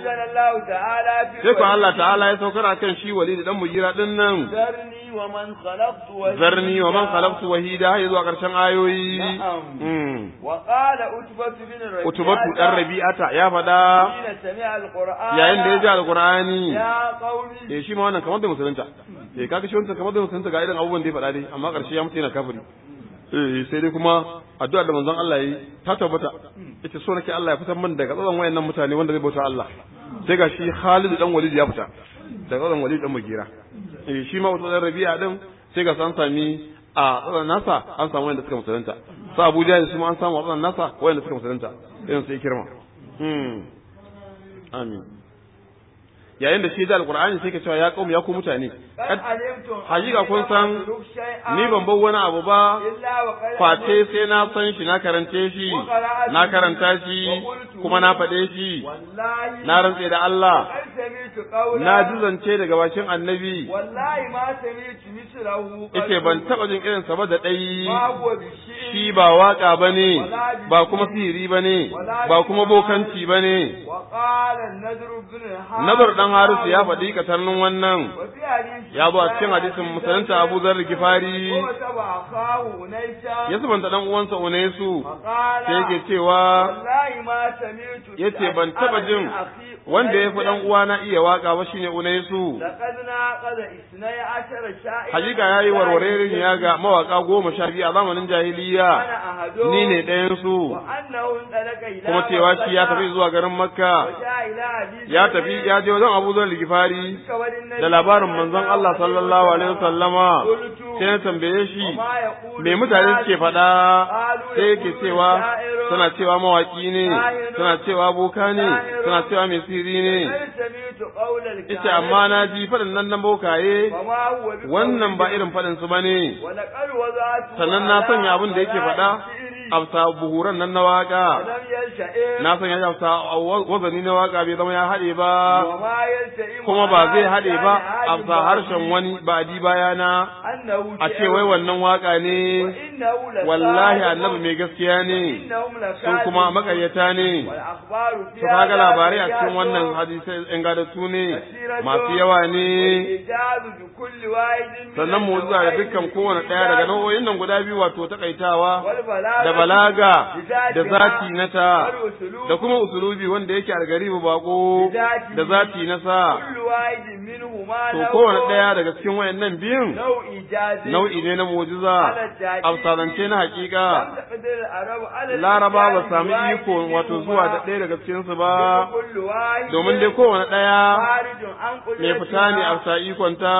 sai ko Allah ta'ala ya saukar akan shi wali da dan mujira din nan zarni wa man khalaqtu wa zarni wa man khalaqtu wahida har zuwa karshen ayoyi Na'am. Mm. wa qala utbatu bin rabi'a utubatu dan rabi'ata ya fada hina sami'a al-qur'an yayin da ya ji alqur'ani ya qaumi eh shi ma wannan kamar da musulunta eh kaga shi wannan kamar da musulunta ga irin abubuwan da ya faɗa dai amma ƙarshe ya mutu yana kafiri eh sai dai kuma addu'ar da manzon Allah yi ta tabbata ita so nake Allah ya fitar min daga tsatson wayannan mutane wanda zai bauta Allah sai ga shi Khalid dan Walid ya fita daga tsatson Walid dan Mugira eh shi ma wato dan Rabi'a din sai ga san sami a tsatson nasa an samu wanda suka musulunta sa Abu Jahl su ma an samu a tsatson nasa wanda suka musulunta irin sai kirma hmm amin yayin da shi da alqur'ani sai ka cewa ya qaum ya ku mutane qad alimtum hakika kun san ni ban bar wani abu ba illa wa qad face sai na san shi na karance shi na karanta shi kuma na faɗe shi wallahi na rantse da Allah qad sami'tu qawla na ji zance daga bakin annabi wallahi ma sami'tu mislahu yace ban taɓa jin irin sa ba da ɗai ma huwa bi shi'in shi ba waka bane ba kuma sihiri bane ba kuma bokanci bane wa qala an-nadr ibn al-harith nazar dan harisu ya faɗi katarnin wannan wa fi hadith ya zo a cikin hadisin musulunta Abu Zar Gifari wa taba akahu unaysa ya subanta dan uwansa Unaisu qala sai yake cewa wallahi ma sami'tu yace ban taba jin wanda ya fi dan uwana iya waka ba shine Unaisu laqad naqada isnai ashara sha'ir hakika yayi warwarerin ya ga mawaka goma sha biyu a zamanin jahiliya ana ahadu ni ne ɗayan su wa annahu dalaka ila kuma cewa shi ya tafi zuwa garin Makka ya tafi ya je wajen Abu Zar Gifari da labarin manzon Allah sallallahu alaihi wasallama sai na tambaye shi me mutane suke faɗa sai yake cewa suna cewa mawaki ne suna cewa boka ne suna cewa mai siri ne ita amma na ji faɗin nan na bokaye wannan ba irin faɗin su bane sannan na sanya abin da yake faɗa afsa buhuran nan na waka na sanya shi afsa wazani na waka bai zama ya haɗe ba kuma ba zai haɗe ba afsa harshen wani ba di bayana a ce wai wannan waka ne wallahi annabi mai gaskiya ne sun kuma makaryata ne su kaga labarai a cikin wannan hadisai ingantattu ne masu yawa ne sannan mu zuwa da dukkan kowane ɗaya daga nau'o'in nan guda biyu wato takaitawa da balaga da zati na ta da kuma usulubi wanda yake algaribu bako da zati na sa to kowane ɗaya daga cikin wayannan biyun nau'i ne na mu'jiza afsalance na hakika laraba ba sami iko wato zuwa da ɗaya daga cikin su ba domin dai kowane ɗaya mai fita ne a ikonta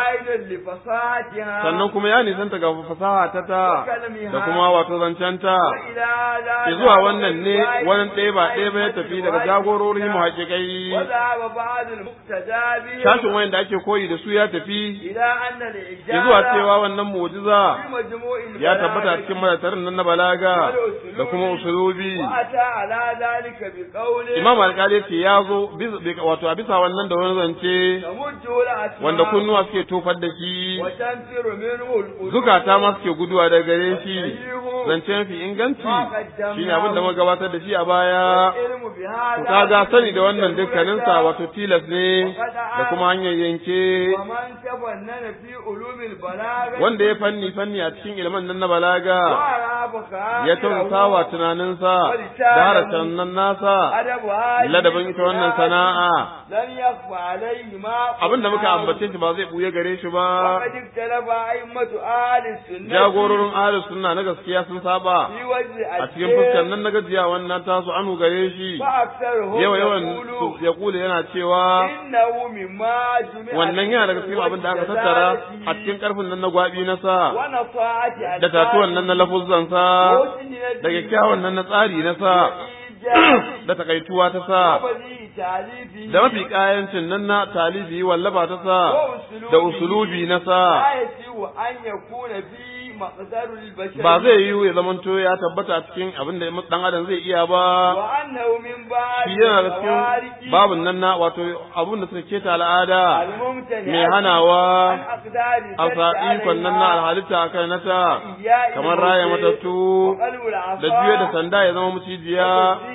sannan kuma ya nisanta ga fasaha ta ta da kuma wato zancenta zuwa wannan ne wani ɗaya ba ɗaya ba ya tafi daga jagorori mu haƙiƙai shashin wayan da ake koyi da su ya tafi zuwa cewa wannan mu'jiza ya tabbata cikin madatarin nan na balaga da kuma usulubi imam alƙali ce ya zo wato a bisa wannan da wani zance wanda kunnuwa suke tofar da shi zukata ma suke guduwa daga gare shi zance mafi inganci shi ne abin da muka gabatar da shi a baya ku kaga sani da wannan dukkaninsa wato tilas ne da kuma hanyar yanke wanda ya fanni fanni a cikin ilman nan na balaga ya tausa wa tunaninsa da harashen nan nasa ladabin ita wannan sana'a abin da muka ambace shi ba zai buye gare shi ba jagororin ahlus sunna na gaskiya sun saba a cikin fuskar nan na gajiya wannan tasu anu gare shi yawa yawan ya kula yana cewa wannan yana daga cikin abin da aka tattara a cikin karfin nan na gwabi na sa da tatuwan nan na lafuzzan sa da kyakkyawan nan na tsari na sa ijazi da takaituwa ta sa wabali talifi da mafi kayancin nan na talibi wallafa ta sa da usulubi na sa la yasiu an yakuna fi maqdarul bashar ba zai yiwu ya zamanto ya tabbata a cikin abin da dan adam zai iya ba wa annahu min ba'd shi yana da cikin babun nan na wato abin da suka keta al'ada al-mumtani mai hanawa an aqdari a sa ikon nan na alhalitta a kai nata kamar raya matattu da juya da sanda ya zama mucijiya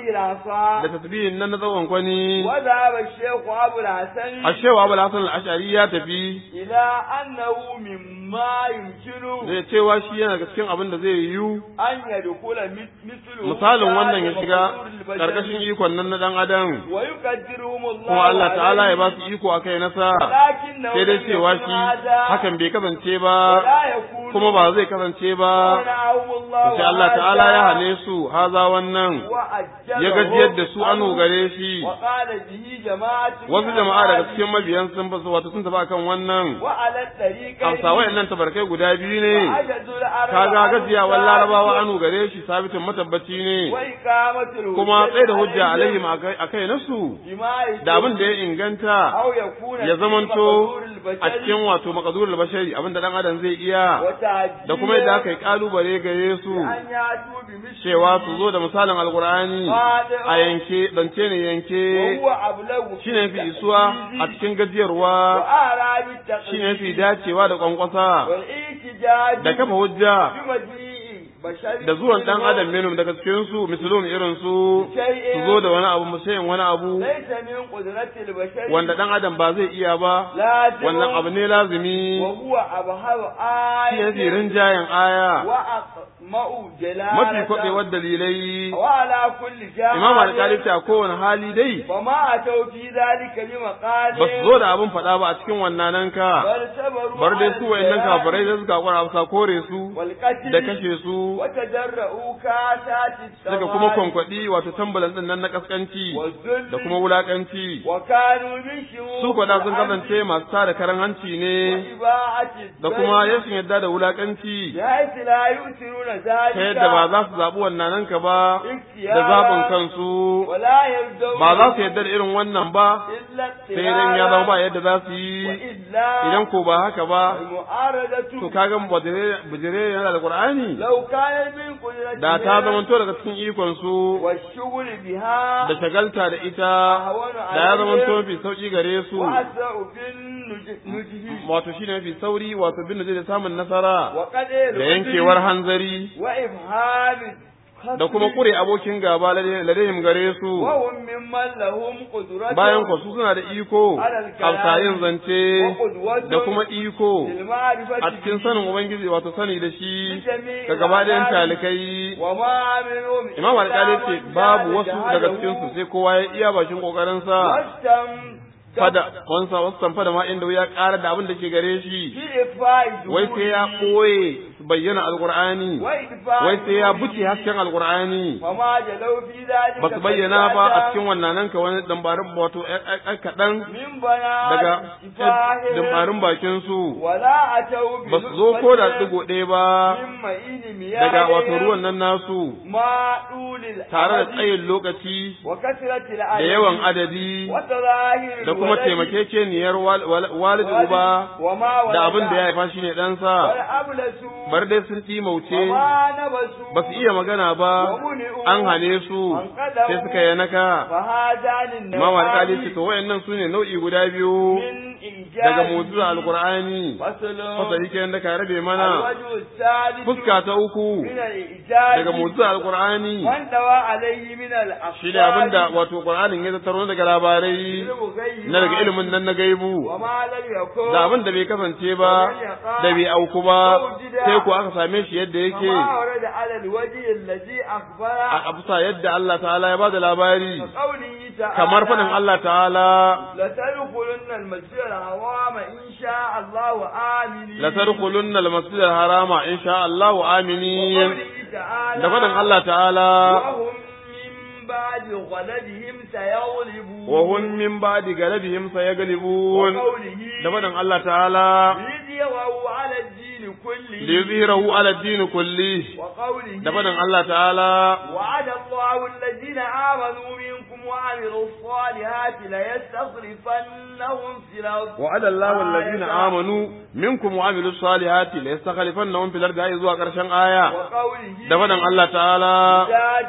da tasbihin nan na tsawon kwani وذهب الشيخ أبو الحسن a shewa abu hasan al-ash'ari ya tafi إلى أنه مما يمكن da cewa shi yana daga cikin abin da zai yiwu أن يدخل مثله misalin wannan ya shiga karkashin ikon nan na dan adam ويقدرهم الله kuma Allah ta'ala ya ba عليه. su iko a kai nasa لكنه sai dai لم cewa يكن shi هذا hakan bai kasance ba ولا يكون kuma ba zai kasance ba منعهم الله sai Allah ta'ala ya هذا hane su haza wannan وأجلهم ya gajiyar da su anu gare shi وقال به جماعة wasu من jama'a daga أصحابه cikin mabiyan sun fasu wato sun tafi akan wannan وعلى الطريق amsa wayannan tabarkai guda biyu ne وعجزوا العرب kaga عن gajiyawar ذلك larabawa anu gare shi sabitin matabbaci ne وإقامة الهجة kuma tsaye da hujja عليهم alaihim a kai nasu بما da abin da ya inganta أو يكون ya في zamanto مقدور a البشر cikin wato makadurul bashari abin da dan adam zai iya وتعجيل da kuma yadda aka yi kalubale gare su أن يأتوا بمثله cewa su zo da misalin alkur'ani a yanke zance ne yanke وهو أبلغ في shine fi isuwa a cikin gajiyarwa وأعلى بالتقليد shine fi dacewa da kwankwasa والاحتجاج da kafa hujja بمجيء بشر da zuwan dan adam minum daga cikin su misalun irin su su zo da wani abu musayin wani abu ليس من قدرة البشر wanda dan adam ba zai iya ba لازم wannan abu ne lazimi وهو أبهر shi ne fi آية rinjayen aya وأقمأ جلالة mafi kwaɓewar dalilai وعلى كل جاهل imam alƙali ta kowane hali dai فما أتوا في ذلك بمقال ba su zo da abin faɗa ba a cikin wannan ka بل صبروا bar dai على su wayannan الجلال kafirai da suka kwara suka kore su والقتل da kashe su وتجرؤوا كاسات daga kuma kwankwaɗi wato tambalan ɗin nan na kaskanci والذل da kuma wulakanci وكانوا من شرور su kwada sun kasance masu tada karan hanci ne وإباعة da kuma الذل rashin yadda da wulakanci بحيث لا يؤثرون ذلك ta yadda ba za su zaɓi wannan ka ba da zaɓin kansu ولا يرضون ba za su yadda da irin wannan ba إلا sai idan ya zama ba yadda za su yi وإلا idan ko ba haka ba المعارضة to kaga bujire yana da qur'ani لو كان من قدرتهم da ta zamanto daga cikin ikon su والشغل بها da shagalta da ita da ya zamanto mafi sauki gare su وأسرع في النجه wato shine mafi sauri wato bin da zai samun nasara وقد da yankewar hanzari وإبهام da kuma kure abokin gaba ladayhim gare su وهم ممن لهم قدرة bayan ku su suna da iko alsayin zance da kuma iko للمعرفة a cikin sanin ubangiji wato sani da shi بجميع ga gaba ɗayan الأعمال talikai وما منهم imam alƙali ce إلا من babu جعل wasu daga جهله cikin su sai kowa ya iya bakin kokarinsa واستم- fada wansa wasu fada ma inda ya ƙara da abin da ke gare shi في إخفاء wai sai ya ظهوره ɓoye bayyana alƙur'ani وإخفاء wai sai ya ظهوره buce hasken alƙur'ani وما جلوا في ذلك ba su bayyana ba a فزيادة cikin wannan ka wani dambarin wato ɗan kaɗan من بنات daga كفاهم dambarin bakin su ولا أتوا ba su zo ko da بنطفة ɗigo ɗaya ba من معين daga wato مياههم ruwan nan nasu ما طول tare da الأمد tsayin lokaci وكثرة da العدد yawan adadi وتظاهر da kuma الولد taimakekeniyar wal- wal- walid uba وما da ولد abin da ya haifa shine ɗansa والأبلسوا bar dai sun ɗimauce وما نبسوا ba su iya magana ba ومنعوا an hane su وانقدروا sai suka yi naka فهذان imam alƙali ce النوعان to wayannan su ne nau'i guda biyu من إنجاز daga mu'jiza alqur'ani فصل fasali kenan da ka rabe mana الوجه الثالث fuska ta uku من الإعجاز daga mu'jiza alqur'ani وانتوى عليه من الأخبار shi ne abinda wato qur'anin ya tattaro daga labarai بالغيب na daga ilimin nan na gaibu وما لم يكن da abin da bai kasance ba da bai auku ba sai ku aka same shi yadda yake وما ورد على الوجه الذي أخبر a abusa yadda Allah ta'ala ya bada labari كقوله تعالى kamar faɗin Allah ta'ala لتدخلن المسجد الحرام إن شاء الله آمنين la tadkhulunna al-masjid al-harama insha Allah aminin وقوله تعالى da faɗin Allah ta'ala وهم من بعد غلبهم سيغلبون wa hum min ba'di galabihim sayaglibun وقوله da faɗin Allah ta'ala ليظهروا على الدين كله liyuzhirahu ala ad-din kulli وقوله da faɗin Allah ta'ala وعد الله الذين آمنوا منكم وعملوا الصالحات ليستخلفنهم في الأرض وعد الله الذين آمنوا منكم وعملوا الصالحات ليستخلفنهم في الأرض أي zuwa ƙarshen aya وقوله da faɗin Allah ta'ala إذا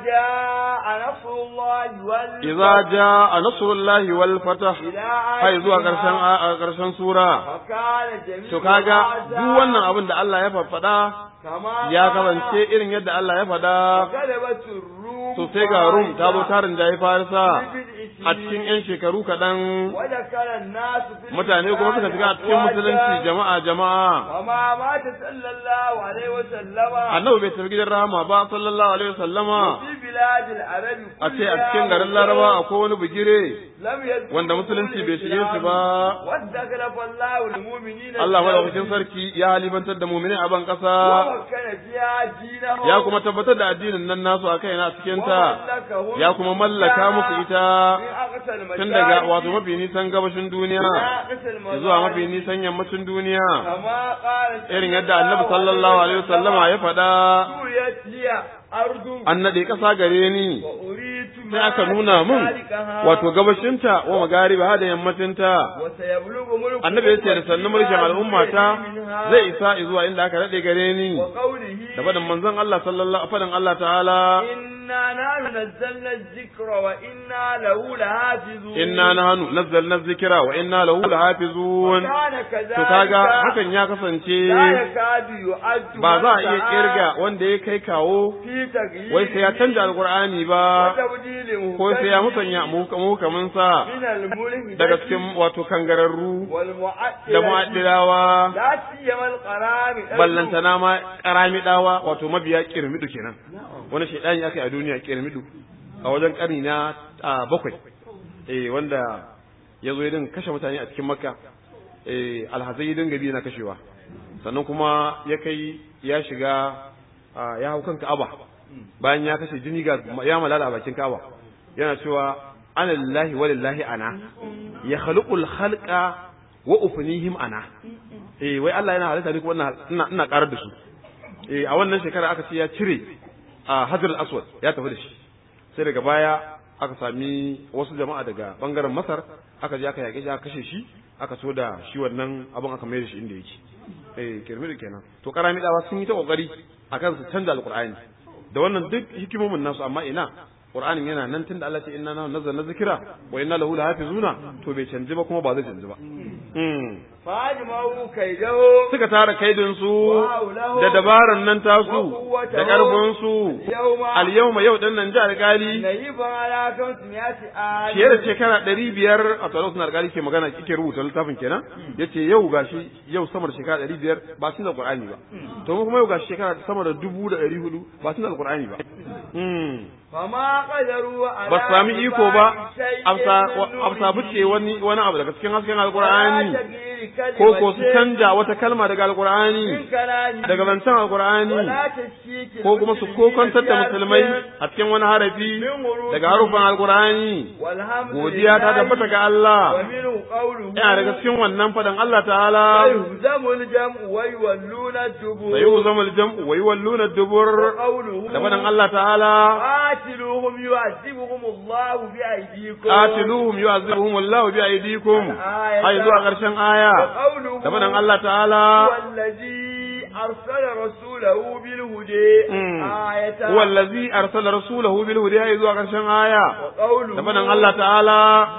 جاء نصر الله وال idza jaa nasrullahi wal fatah إلى hai zuwa آياتها ƙarshen a- ƙarshen sura فكان جميع to kaga هذا duk wannan abin da Allah ya faɗa كما ya قال kasance irin yadda Allah ya faɗa غلبت الروم to sai ga Rum ta zo tarin jayi Farisa في a cikin 'yan shekaru kaɗan ودخل الناس في mutane kuma suka shiga a cikin musulunci jama'a jama'a وما مات صلى الله عليه وسلم annabi bai tafi gidan rahama ba sallallahu alaihi wasallama في بلاد العرب a ce a cikin garin laraba akwai wani bugire لم يذكر wanda musulunci bai shige shi ba واستغرب الله المؤمنين Allah madaukakin sarki ya halifantar da mu'mini a ban ƙasa ومكن فيها دينهم ya kuma tabbatar da addinin nan nasu a kaina a cikin ta وملكهم ya kuma mallaka musu ita من أقصى المشارق tun daga wato mafi nisan gabashin duniya إلى أقصى المغارب zuwa mafi nisan yammacin duniya كما قال irin yadda annabi sallallahu alaihi wasallama ya faɗa سوريت لي أرض an naɗe ƙasa gare ni وأريد sai aka nuna mun wato gabashinta wa magariba da yammacinta وسيبلغ ملك annabi ya ce da sannu mulkin al'ummata zai isa zuwa inda aka daɗe gare ni وقوله da faɗin manzon Allah sallallahu faɗin Allah ta'ala إنا نحن نزلنا الذكر وإنا له لحافظون inna nahnu nazzalna dhikra wa inna lahu lahafizun وكان كذلك to kaga hakan ya kasance لا يكاد يعد ba za a iya من kirga wanda ya kai kawo في تغيير wai sai ya canja alqur'ani ba وتبديل ko sai ya مهتم musanya muhkamin sa من الملك daga cikin wato kangararru والمعدل da mu'addilawa لا سيما القرامي ballantana ma karamidawa wato mabiya kirmidu kenan wani shaidani aka yi a duniya kirmidu a wajen karni na a, bakwai eh wanda ya zo ya dinga kashe mutane a cikin makka eh alhazai ya dinga bi na kashewa sannan kuma ya kai ya shiga a, ya hau kan ka'aba bayan ya kashe jini ga ya malala a bakin ka'aba yana cewa ana lillahi wa lillahi ana ya khaluqul khalqa wa ufnihim ana eh wai Allah yana halitta ne kuma ina ina- ina karar da su eh a wannan shekara aka ce ya cire a Hajar al-Aswad ya tafi da shi sai daga baya aka sami wasu jama'a daga bangaren Masar aka je aka yake shi aka kashe shi aka so da shi wannan abin aka mai da shi inda yake eh kirmiri kenan to karami dawa sun yi ta kokari akan su canza alqur'ani da wannan duk hikimomin nasu amma ina Qur'anin yana nan tunda Allah ce inna na nazzalna zikra wa inna lahu lahafizuna to bai canji ba kuma ba zai canji ba mm. فاجمعوا كيده suka tara kaidin su da dabaran nan tasu da karfin su يوم al yawma yau din nan ji alkali نهيب على خمسمائة آية fiye da shekara ɗari biyar a tsaro suna alkali ke magana kike rubuta littafin kenan yace yau gashi yau sama da shekara ɗari biyar ba sun da qur'ani ba to mu kuma yau gashi shekara sama da dubu da ɗari hudu ba sun da qur'ani ba Mm. فما قدروا على ba su sami iko ba شيء amsa من amsa نوره buce wani wani abu daga cikin hasken ولا alqur'ani تغيير كلمة ko ko su canja wata kalma daga alqur'ani من كلامه daga zancen alqur'ani ولا تشكيك ko kuma su kokantar da musulmai a cikin wani harafi daga harufan alqur'ani والحمد godiya ta لله tabbata ga Allah ومنه قوله yana daga cikin wannan fadan Allah ta'ala سيهزم الجمع ويولون الدبور sayuzamu aljam'u wa yuwalluna ad-dubur وقوله da fadan Allah ta'ala قاتلوهم يعذبهم الله بأيديكم qatiluhum yu'azibuhum Allahu bi aydikum ai zuwa karshen aya وقوله da fadan Allah ta'ala هو الذي أرسل رسوله بالهدى آية huwa allazi arsala rasulahu bil huda ai zuwa karshen aya وقوله da fadan Allah ta'ala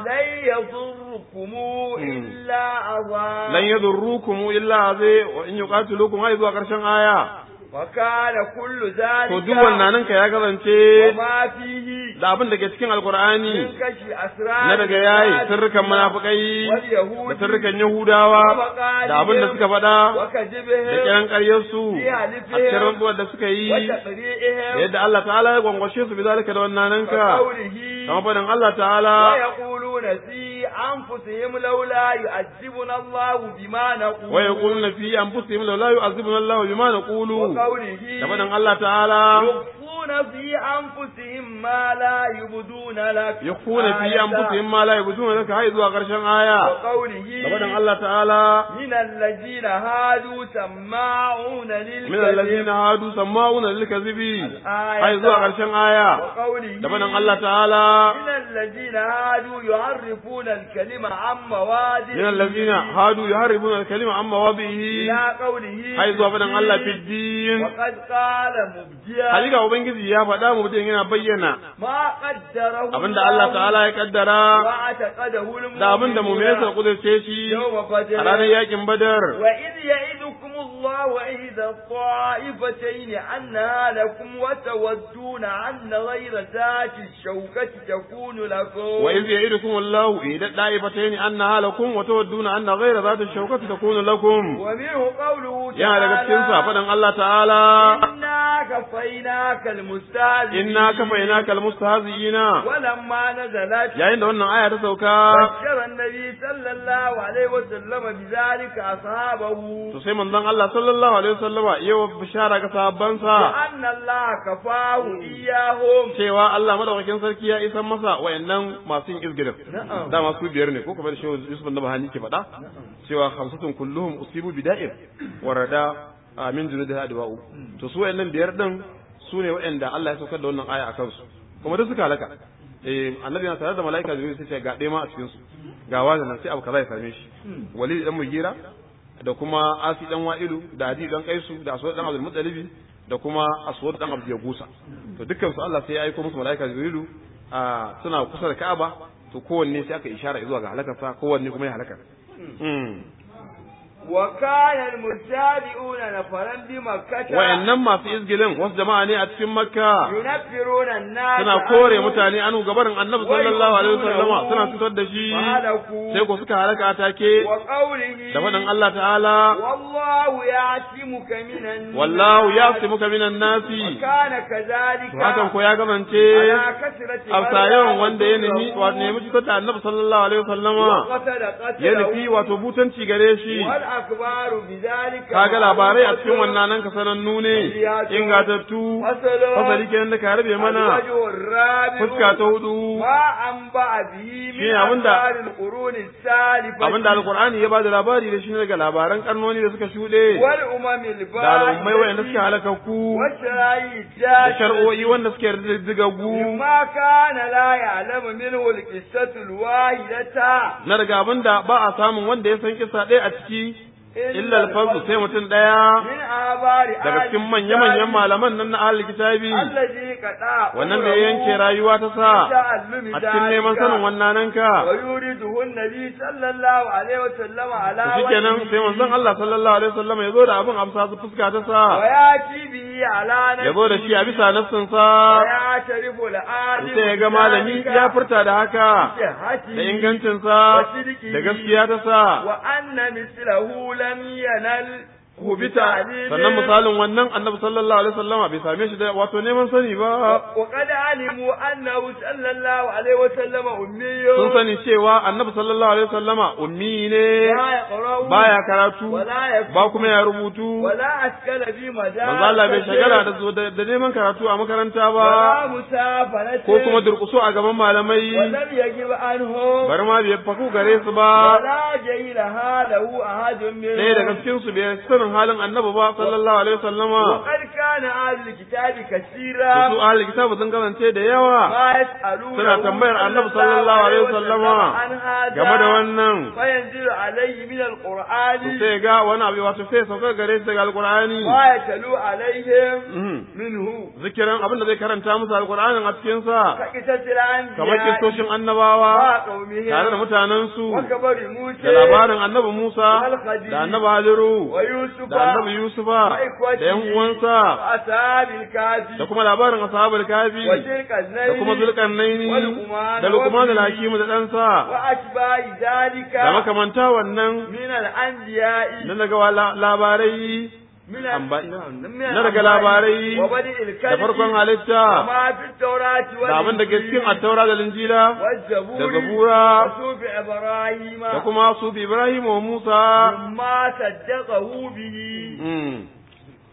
لن يضركم إلا أذى lan yadurrukum illa zai wa in yuqatilukum ai zuwa karshen aya وكان كل ذلك to duk wannan ka ya kasance وما فيه da abin da ke cikin alqur'ani من كشف أسرار na daga yayi sirrukan munafikai da sirrukan yahudawa da abin da suka faɗa da وكذبهم kiran ƙaryarsu a cikin rantsuwar da suka yi da وتقريئهم yadda Allah ta'ala ya gwangwashe su bi zalika da wannan nanka وقوله kama faɗin Allah ta'ala ويقولون في أنفسهم لولا يعذبنا الله بما نقول wa yaquluna fi anfusihim law la yu'azibuna Allahu bima naqulu وقوله da faɗin Allah ta'ala يخفون يخفون في أنفسهم ما لا يبدون لك yakhfuna fi anfusihim ma la yabduna laka hay zuwa karshen aya وقوله gaban Allah ta'ala من الذين هادوا سماعون min للكذب alladhina hadu sama'una lil kadhibi الآية hay zuwa karshen aya وقوله gaban Allah ta'ala من الذين هادوا يعرفون الكلمة عن مواضعه min alladhina hadu yuharribuna al-kalima an mawadihi إلى قوله hay zuwa fadan Allah fi في din وقد قال مبديا hakika ubangiji ya faɗa mu mutum yana bayyana ما قدره abinda Allah ta'ala ya kaddara واعتقده المؤمنون da abinda mu'minai suka kudurce shi يوم a بدر ranar yakin badar وإذ يعدكم الله إحدى الطائفتين أنها لكم وتودون أن غير ذات الشوكة تكون لكم وإذ يعدكم الله إحدى الطائفتين أنها لكم وتودون أن غير ذات الشوكة تكون لكم ومنه قوله yana daga cikin sa تعالى faɗin Allah ta'ala إنا كفيناك المستهزئين inna kafainaka almustahzi'ina ولما نزلت yayin da wannan aya ta sauka بشر النبي صلى الله عليه وسلم بذلك أصحابه to sai manzon Allah sallallahu alaihi wasallama yawa bishara ga sahabbansa وأن الله كفاه إياهم cewa Allah madaukakin sarki ya isan masa wayannan masu yin izgirin Na'am. da masu biyar ne ko kamar da shehu Yusuf da Bahani ke faɗa cewa hamsatun kulluhum usibu bida'ir warada amin junuda adwa'u to su wayannan biyar din su ne wayanda Allah ya saukar da wannan aya akan su kuma duk suka halaka eh annabi na tare da malaika jibril sai ce ga ɗaya ma a cikin su ga wani nan sai abu kaza ya same shi walid dan mugira da kuma asi dan wa'ilu da adi dan kaisu da aswad dan abdul muttalibi da kuma aswad dan abdul yagusa to dukkan su Allah sai ya aika musu malaika jibrilu a suna kusa da Ka'aba to kowanne sai aka ishara zuwa ga halakarsa kowanne kuma ya halaka mm. وكان المتابعون نفرا بمكة wayannan masu izgilin wasu jama'a ne a cikin makka ينفرون الناس suna kore عنه mutane anu gabarin annabi sallallahu alaihi wasallama suna cutar da shi فهلكوا sai ko suka halaka take وقوله da faɗin Allah ta'ala والله يعصمك من الناس wallahu yasimuka minan nasi وكان كذلك to hakan ko ya gamance على كثرة afsa yawan wanda ya nemi wato nemi cutar da annabi sallallahu alaihi wasallama وقتل ya قتله nufi wato butanci gare shi والأخبار بذلك kaga labarai a cikin wannan nan ka sanannu ne ingatattu فصل fasali kenan da ka rabe mana الوجه الرابع fuska ta hudu ما أنبأ به من Shine abinda- أخبار القرون السالفة abinda alqur'ani ya bada labari da shi ne daga labaran karnoni da suka shuɗe والأمم da al'ummai wayanda suke الباقية halakakku والشرائع da الجاهلة shar'o'i wanda suke riddigaggu مما كان لا يعلم منه القصة الواحدة na daga abinda ba a samun wanda ya san kisa ɗaya a ciki illa alfazu sai mutum ɗaya من آبار daga cikin manya-manyan malaman nan na ahli kitabi الذي قطع wannan da ya yanke rayuwa ta sa تعلم a cikin neman sanin wannan ka ويورده النبي صلى الله عليه وسلم على to shikenan sai manzon Allah sallallahu alaihi wasallam ya zo da abin amsa su fuska ta sa وياتي به على ya zo da shi a bisa nassin sa ويعترف العالم sai ya ga malami ya furta da haka بصحته da ingancin sa da gaskiya ta sa وأن مثله لم ينل kubita sannan misalin wannan annabi sallallahu alaihi wasallam bai same shi da wato neman sani ba وقد علموا أنه صلى الله عليه وسلم أمي sun sani cewa annabi sallallahu alaihi wasallama ummi ne لا يقرأ baya karatu ولا يكتب ba kuma ya rubutu ولا أشكال في مجال manzo Allah bai shagala da zo da da neman karatu a makaranta ولا ba مسافنة ko kuma durkuso a gaban malamai ولم يجب عنهم bar ma bai faku gare su ba ولا جهلها له أحد منهم ɗaya daga cikin su bai sanin halin annabi ba sallallahu alaihi wasallama وقد كان أهل الكتاب to كثيرا su ahli kitabu sun kasance da yawa ما يسألون suna tambayar annabi sallallahu alaihi wasallama عن هذا game da wannan فينزل عليه من to القرآن sai ga wani abu wato sai sauka gare shi daga alqur'ani ما يتلو عليهم Mhm. منه zikirin abin da zai karanta musu alqur'anin a cikin sa كقصة الأنبياء kamar kistoshin annabawa وقومهم tare da mutanensu وكبر موسى da labarin annabi Musa da annabi Haliru ويوسف da annabi Yusufa da yan uwansa وأصحاب الكافي da kuma labarin ashabul kafi وتلك da kuma zulkarnaini da luqman al-hakim da ɗansa وأتباع ذلك da makamanta wannan من الأنبياء na daga wa- labarai من Amba- من na daga labarai وبدء الكلم da farkon halitta وما في التوراة da abin da ke cikin attaura da linjila والزبور da zabura وصوف إبراهيم da kuma su bi Ibrahim wa Musa مما صدقه به Mm.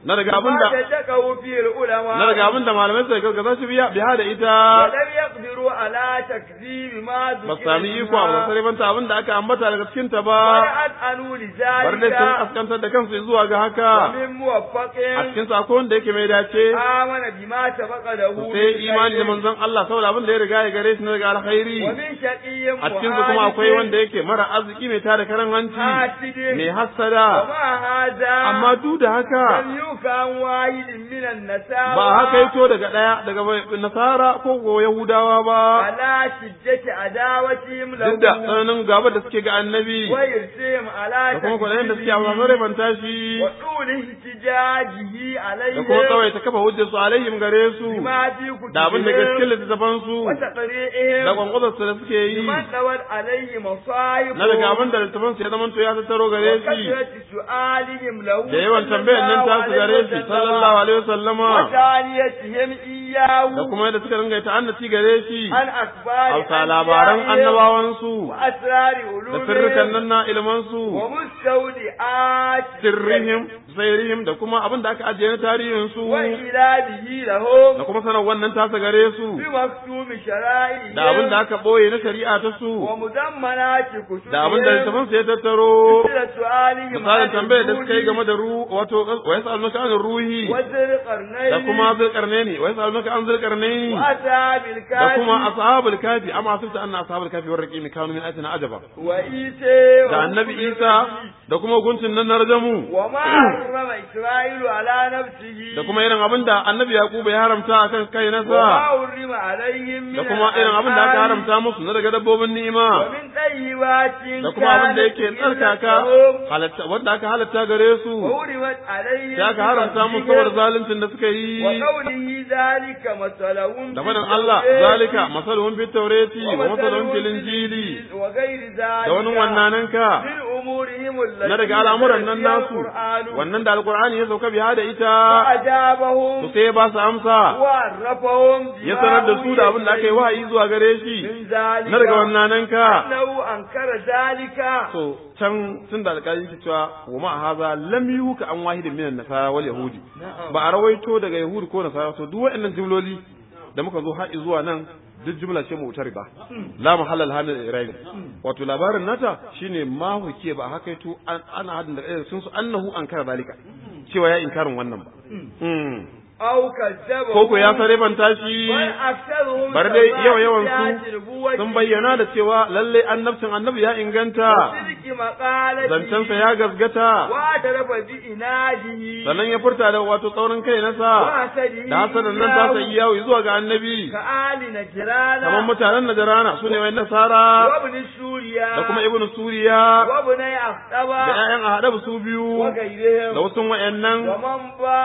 na daga abinda تتكوا فيه العلماء na daga abinda malamai suka gaza shi biya biya da ita ولم يقدروا على تكذيب ما ba ذكر su sami iko a منها. basarifanta abinda aka ambata daga cikin ta ba ويأذنوا bar dai sun لذلك askantar da kansu zuwa ga haka ومن موفق a cikin sa akwai wanda yake mai dace آمن بما سبق له sai imani da بالخير. manzon Allah saboda abin da ya riga ya gare shi na daga alkhairi ومن شقي a cikin su kuma akwai wanda yake mara arziki mai tada karan hanci حاسد mai hassada وما هذا amma duk da haka لم يوكى عن واحد من النسارى ba haka yato daga daya daga nasara ko ko yahudawa ba على شدة عداوتهم له duk da tsananin gaba da suke ga annabi ويرسيهم على da kuma kwaɗayin da suke a تكذيبه wasan banta shi وطول احتجاجه عليه da kuma kawai ta kafa hujjar su alaihim gare su بما في da abin da cikin كتبهم littattafan su da وتقريئهم kwankwasar su da suke yi بمن دوت عليه مصائب na daga abin da littattafan su ya zama ya tattaro gare shi وكثرة سؤالهم له da yawan tambayar nan ta su gare shi sallallahu alaihi wasallama وتانيتهم إياه da kuma yadda suka ringa ta annaci gare shi عن أخبار alka labaran أنبيائهم annabawan su وأسرار da sirrikan علومهم nan na ilman su ومستودعات sirrihim sairihim da kuma abin da aka ajiye na tarihin su وإلابه لهم da kuma sanar wannan tasa gare su بمكتوب شرائعهم da abin da aka boye na shari'a ta su ومدمنات كتبهم da abin da littafin su ya tattaro مثل سؤالهم misalin عن tambayar da suka yi الوجود game da ru wato wa yasalunaka an ruhi وذي da القرنين kuma zulkarnaini wa yasalunaka an zulkarnaini وأصحاب da الكهف kuma ashabul kafi amma asibta anna ashabul kafi war raqimi kanu min ayatina ajaba وإيسى da annabi Isa da kuma hukuncin nan na rajamu وما حرم إسرائيل على نفسه da kuma irin abin da annabi Yakubu ya haramta akan kai وما nasa حرم عليهم من da kuma irin abin da aka الأنعام haramta musu na daga dabbobin ni'ima ومن طيبات da kuma abin da كانت yake tsarkaka لهم halatta wanda aka halatta gare su وحرمت عليهم da aka haramta musu saboda zaluncin da suka yi وقوله ذلك مثلهم da faɗin Allah zalika masaluhum fit tawrati wa masaluhum fil injili وغير ذلك da wani wannananka من أمورهم التي na daga al'amuran nan فيها nasu القرآن wannan da alqur'ani ya sauka biya da ita فأجابهم to sai ya ba su amsa وعرفهم ya sanar da su da abin da aka yi wahayi zuwa gare shi من ذلك na daga wannananka أنه أنكر ذلك to can tun da alƙali ke cewa wa ma haza lam yuka an wahidin minan nasara wal yahudi ba a rawaito daga yahudi ko nasara to duk waɗannan jumloli da muka zo har zuwa nan duk jumla ce mu ba la mahallal hanal irabi wato labarin nata shine ma huke ba haka to ana hadin da sun su annahu an kara zalika cewa ya inkarin wannan ba Mm. أو كذبهم ko ko ya sare banta shi بل أكثرهم bar dai yawa yawan ثبات su نبوته sun bayyana da cewa lalle annabcin annabi ya inganta وصدق مقالته zancensa ya gasgata واعترف بإناده sannan ya furta da wato tsaurin kai nasa وحسده da hasanan nan ta sai yawo zuwa ga annabi كآل نجران kamar mutanen najarana su ne wai nasara وابن سوريا da kuma ibnu suriya وابن da أخطبة ƴaƴan ahadabu su biyu da وغيرهم wasu wayannan ومن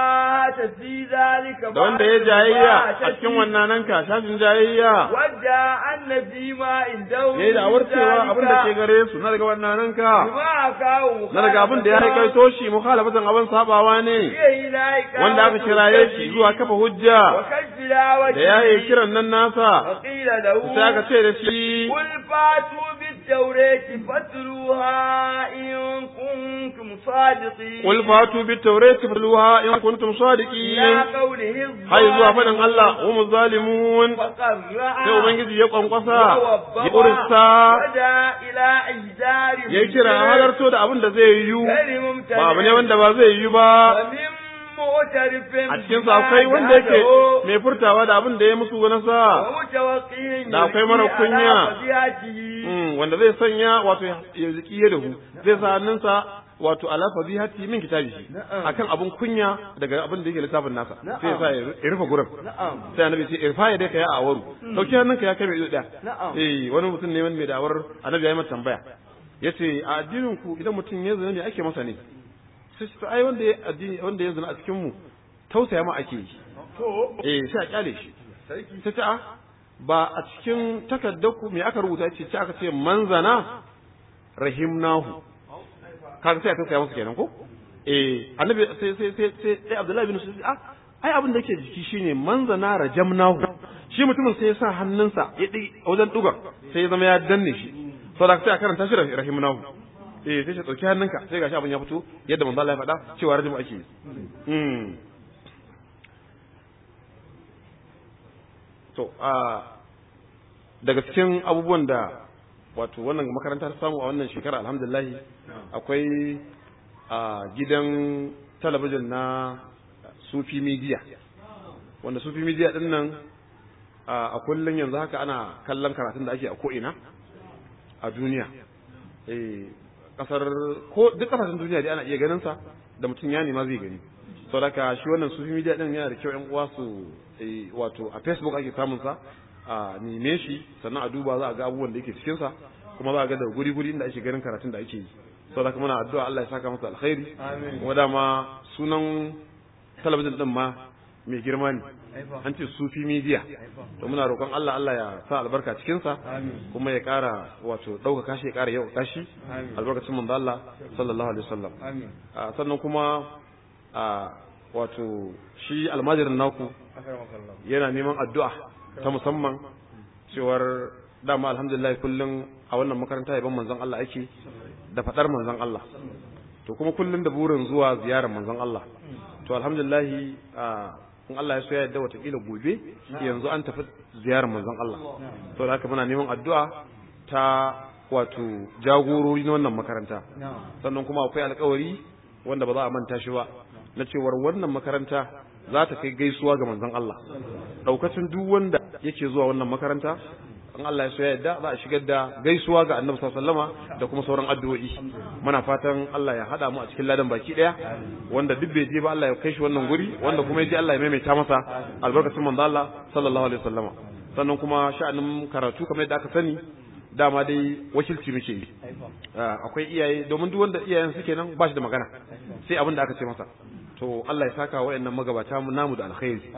بات في ذلك da wanda ya jayayya a cikin wannan nan ka shafin jayayya wadda annabi ma indahu yayi da awar cewa abin da ke gare su na daga wannan nan ka ma kawo na daga abin da ya haikaito shi mukhalafatan abin sabawa ne wanda aka kiraye shi zuwa kafa hujja da ya yi kiran nan nasa وقيل له sai aka ce da shi قل فاتوا بالتوراة فاتلوها إن كنتم صادقين qul fatu bit tawrati fatluha in kuntum إلى sadiqin قوله hay zuwa fadin Allah hum zalimun فقرأ sai ubangiji ya kwankwasa ya ووبخ ursa ودعا إلى إحذار ya kira a halarto da abin da zai yiwu غير ممتنع ba abu ne wanda ba zai yiwu ba ومن معترف a cikin sa akwai wanda yake mai furtawa da abin da ya musu na sa ومتوقع da akwai mara يلقي kunya. على فضيحته Mm, wanda zai sanya wato ya ziki ya dahu zai sa hannunsa wato ala fadihati min kitabi akan abun kunya daga abin da yake littafin nasa sai ya sa ya rufe gurin نعم sai annabi ce irfa ya dai ka ya awaru dauki hannunka ya kai mai ido daya Na'am. eh wani mutum ne wanda mai da'awar annabi ya yi masa tambaya yace a addinin ku idan mutum ya zina me ake masa ne sai ce to ai wanda ya addini wanda ya zina a cikin mu tausaya ma ake yi eh sai a kyale shi sai ce a ba a cikin takardar ku me aka rubuta ce ce aka ce manzana rahimnahu kaga sai a tausaya masa kenan ko eh annabi sai sai sai sai sai Abdullahi bin Sufyan ah ai abin da yake jiki shine manzana rajamnahu shi mutumin sai ya sa hannunsa ya di wajen dugar sai ya zama ya danne shi saboda sai a karanta shi rahimnahu eh sai shi dauki hannunka sai gashi abin ya fito yadda manzo Allah ya faɗa cewa rajmu ake yi mm to a daga cikin abubuwan da wato wannan makaranta ta samu a wannan shekara alhamdulillah akwai a gidan talabijin na sufi media wanda sufi media din nan a kullum yanzu haka ana kallon karatun da ake a ko'ina a duniya kasar ko duk kasashen duniya dai ana iya ganin sa da mutum ya nema zai gani sau da shi wannan sufi media din yana da kyau yan uwa su wato a facebook ake samun sa a neme shi sannan a duba za a ga abubuwan da yake cikin sa kuma za a ga da guri guri inda ake ganin karatun da ake yi sau da muna addu'a Allah ya saka masa alkhairi kuma dama sunan talabijin din ma mai girma ne an ce sufi media to muna roƙon Allah Allah ya sa albarka cikin sa kuma ya ƙara wato ɗaukaka shi ya ƙara yau tashi albarkacin manzo Allah sallallahu alaihi wasallam sannan kuma wato shi almajirin naku yana neman addu'a ta musamman cewar dama alhamdulillah kullum a wannan makaranta yaban manzon Allah ake da faɗar manzon Allah to kuma kullum da burin zuwa ziyarar manzon Allah to alhamdulillah in Allah ya so ya yadda watakila gobe yanzu an tafi ziyarar manzon Allah to da haka muna neman addu'a ta wato jagorori na wannan makaranta sannan kuma akwai alkawari wanda ba za a manta shi ba na cewar wannan makaranta za ta kai gaisuwa ga manzon Allah daukacin duk wanda yake zuwa wannan makaranta in Allah ya so ya yadda za a shigar da gaisuwa ga Annabi sallallahu alaihi da kuma sauran addu'o'i muna fatan Allah ya hada mu a cikin ladan baki daya wanda duk bai je ba Allah ya kai shi wannan guri wanda kuma ya je Allah ya maimaita masa albarkacin manzo Allah sallallahu alaihi wasallama sannan kuma sha'anin karatu kamar yadda aka sani dama dai wakilci muke yi akwai iyaye domin duk wanda iyayen suke nan ba shi da magana sai abin da aka ce masa to Allah ya saka wayannan magabata mu namu da alkhairi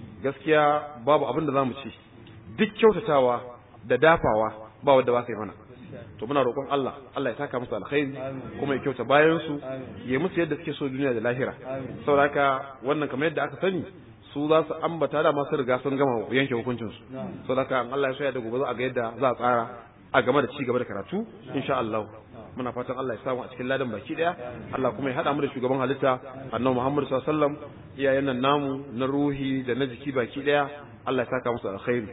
gaskiya babu abin da zamu ci duk kyautatawa da dafawa ba wanda ba sai mana to muna roƙon Allah Allah ya saka musu alkhairi kuma ya kyauta bayan su ya musu yadda suke so duniya da lahira saboda haka wannan kamar yadda aka sani su za su ambata da masu riga sun gama yanke hukuncin su saboda haka Allah ya so ya da gobe za a ga yadda za a tsara a game da ci gaba da karatu insha Allah muna fatan Allah ya samu a cikin ladan baki daya Allah kuma ya hada mu da shugaban halitta annabi Muhammad sallallahu alaihi wasallam iyayen nan namu na ruhi da na jiki baki daya Allah ya saka musu alkhairi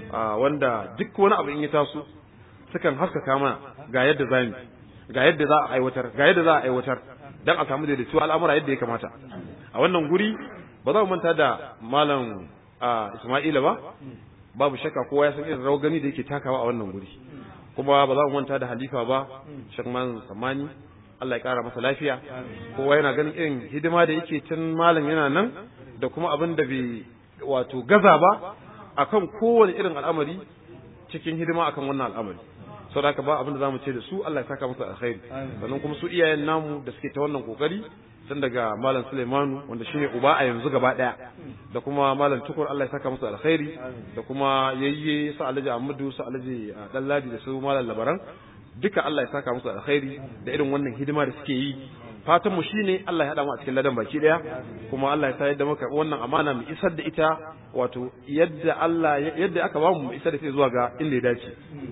wanda duk wani abu in ya taso sukan haskaka mana ga yadda za mu ga yadda za a aiwatar ga yadda za a aiwatar dan a samu daidaito al'amura yadda ya kamata a wannan guri ba za mu manta da malam Isma'ila ba babu shakka kowa ya san irin rawar gani da yake takawa a wannan guri kuma ba za mu manta da halifa ba shakman samani Allah ya kara masa lafiya kowa yana ganin irin hidima da yake tun malam yana nan da kuma abin da bai wato gaza ba akan kowane irin al'amari cikin hidima akan wannan al'amari saboda haka ba abin da zamu ce da su Allah ya saka musu alkhairi sannan kuma su iyayen namu da suke ta wannan kokari tun daga malam Sulaimanu wanda shine uba a yanzu gaba daya da kuma malam Tukur Allah ya saka musu alkhairi da kuma yayye su Alhaji Ahmadu su Alhaji Dalladi da su malam Labaran duka Allah ya saka musu alkhairi da irin wannan hidima da suke yi fatan mu shine Allah ya hada mu a cikin ladan baki daya kuma Allah ya sa yadda muka wannan amana mu isar da ita wato yadda Allah yadda aka ba mu mu isar da ita zuwa ga inda ya dace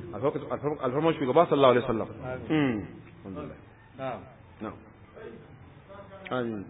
alfarman shugaba sallallahu alaihi wasallam alhamdulillah na'am amin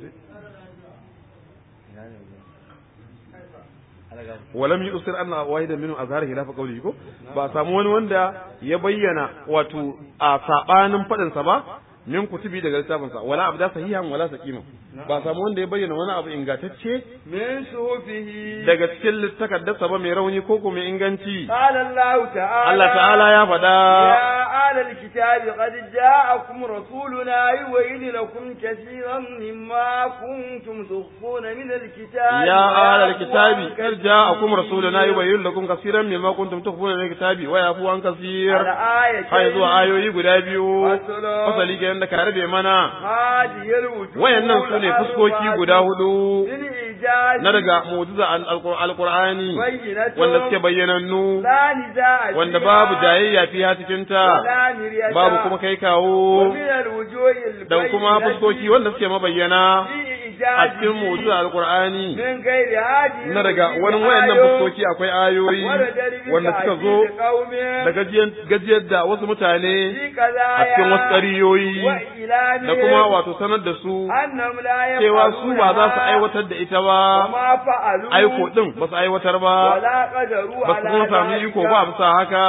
walam yusir anna wahidan minhum azhara khilafa qawlihi ko ba samu wani wanda ya bayyana wato a sabanin fadin sa ba min kutubi daga littafin sa wala abda sahihan wala saqima ba samu wanda ya bayyana wani abu ingantacce min sufihi daga cikin littafin ba mai rauni ko kuma inganci qala Allah ta'ala Allah ta'ala ya faɗa ya alal kitabi qad ja'akum rasuluna yubayyin lakum kaseeran mimma kuntum tukhfuna min alkitabi ya alal kitabi qad ja'akum rasuluna yubayyin lakum kaseeran mimma kuntum tukhfuna min alkitabi wa yafu an kaseer hay zuwa ayoyi guda biyu fasali kenan da ka rabe mana wayannan su ne fuskoki guda hudu na daga mu'jiza alqur'ani wanda suke bayyanannu wanda babu jayayya fiha cikin ta babu kuma kai kawo da kuma fuskoki wanda suke mabayyana a cikin mu'jizar alqur'ani min gairi hadi na daga wani wayannan fuskoki akwai ayoyi wanda suka zo da gajiyar gajiyar da wasu mutane a cikin wasu ƙariyoyi da kuma wato sanar da su cewa su ba za su aiwatar da ita ba aiko din ba su aiwatar ba ba su kuma sami iko ba bisa haka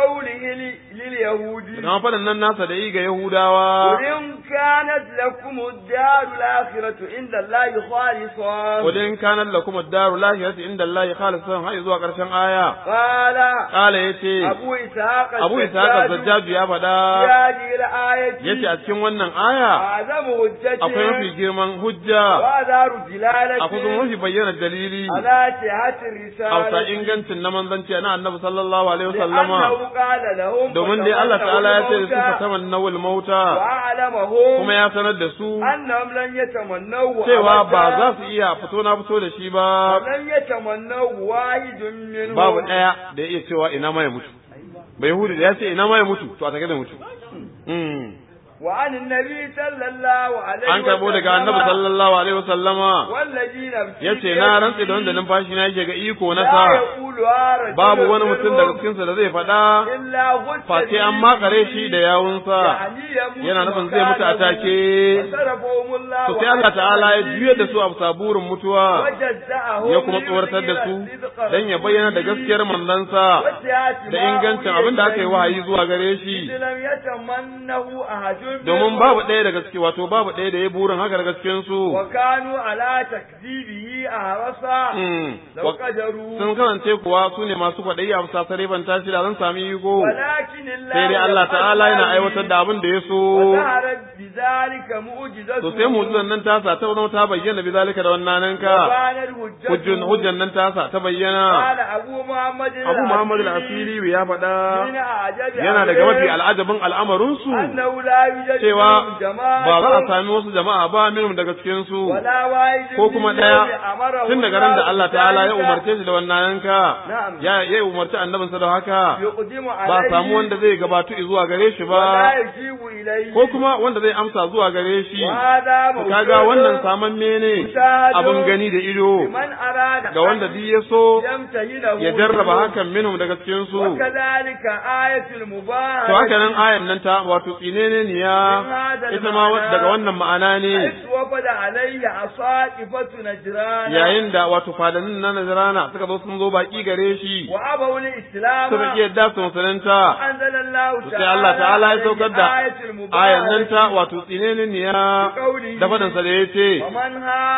kama faɗin nan nasa da yi ga yahudawa in kanat lakum ad-daru al-akhiratu inda Allah khalisan wadin kanat lakum ad-daru al-akhiratu inda Allah khalisan har zuwa ƙarshen aya qala qala yace abu ishaq abu ishaq az-zajjaj ya faɗa yace a cikin wannan aya azamu hujjati akwai mafi girman hujja wa daru dilalati akwai kuma mafi bayyana dalili ala jihati risala hausa ingancin na manzanci na annabi sallallahu alaihi wasallama annahu qala lahum domin dai Allah ta'ala ya ce da su ka tamannawul mauta wa'alamahum kuma ya sanar da su annahum lan yatamannahu cewa ba za su iya fito na fito da shi ba lan yatamannahu wahidun minhum babu ɗaya da ya iya cewa ina ma ya mutu bai yahudi da ya ce ina ma ya mutu to a take da mutu وعن النبي صلى الله عليه an karbo daga annabi sallallahu alaihi wasallama والذي نفسي yace na rantse da wanda numfashi na yake ga iko na sa لا يقولها رجل babu wani mutum منهم daga cikin sa da zai faɗa إلا غد face an makare shi da yawunsa يعني يموت yana nufin zai mutu a مكانه. take وصرفهم الله to sai Allah ta'ala ya juyar da su a saburin mutuwa وجزأهم ya kuma tsoratar da su dan ya bayyana da gaskiyar manzansa da ingancin abin da aka yi wahayi zuwa gare shi لم يتمنه أحد domin babu ɗaya daga ciki wato babu ɗaya da ya burin haka daga cikin su وكانوا على تكذيبه أهرسا Mm. لو Wa- قدروا sun kasance kuwa su ne masu kwaɗayi a bisa sarifan tashi da zan sami iko ولكن الله sai dai Allah ta'ala yana يفعل aiwatar da abin da ya so وظهرت بذلك معجزته to sai mu'jizan nan tasa ta zama ta bayyana bizalika da wannan ka وكانت حجته hujjun hujjan nan tasa ta bayyana قال أبو محمد Abu Muhammad al-Asiri ya faɗa من أعجب yana daga mafi عليه al'ajabin al'amarin su أنه لا يوجد cewa منهم جماعة ba za a sami wasu jama'a ba minhum daga cikin su ولا واحد ko kuma منهم ɗaya أمره tun daga ran da Allah ta'ala ya بذلك umarce shi da wannan yanka Na'am. ya ya umarci annabinsa da haka يقدم ba عليه samu wanda zai gabatu zuwa gare shi ولا ba يجيب إليه ko kuma wanda zai amsa zuwa gare shi وهذا To kaga wannan saman mene Mushahadun. abin gani da ido من أراد ga wanda duk ya so يمتهنه ya jarraba hakan minhum daga cikin su وكذلك آية المباركة to haka nan ayan nan ta wato tsinene niya ita ma wa- daga wannan ma'ana ne حيث وفد عليه عصائفة نجران yayin da wato fadannin na Najrana suka zo sun zo baki gare shi وأبوا الإسلام suka ki yadda su musulunta أنزل الله to تعالى sai Allah ta'ala ya saukar da آية المباركة ayan nan ta wato tsinene niya da fadansa da ya ce ومن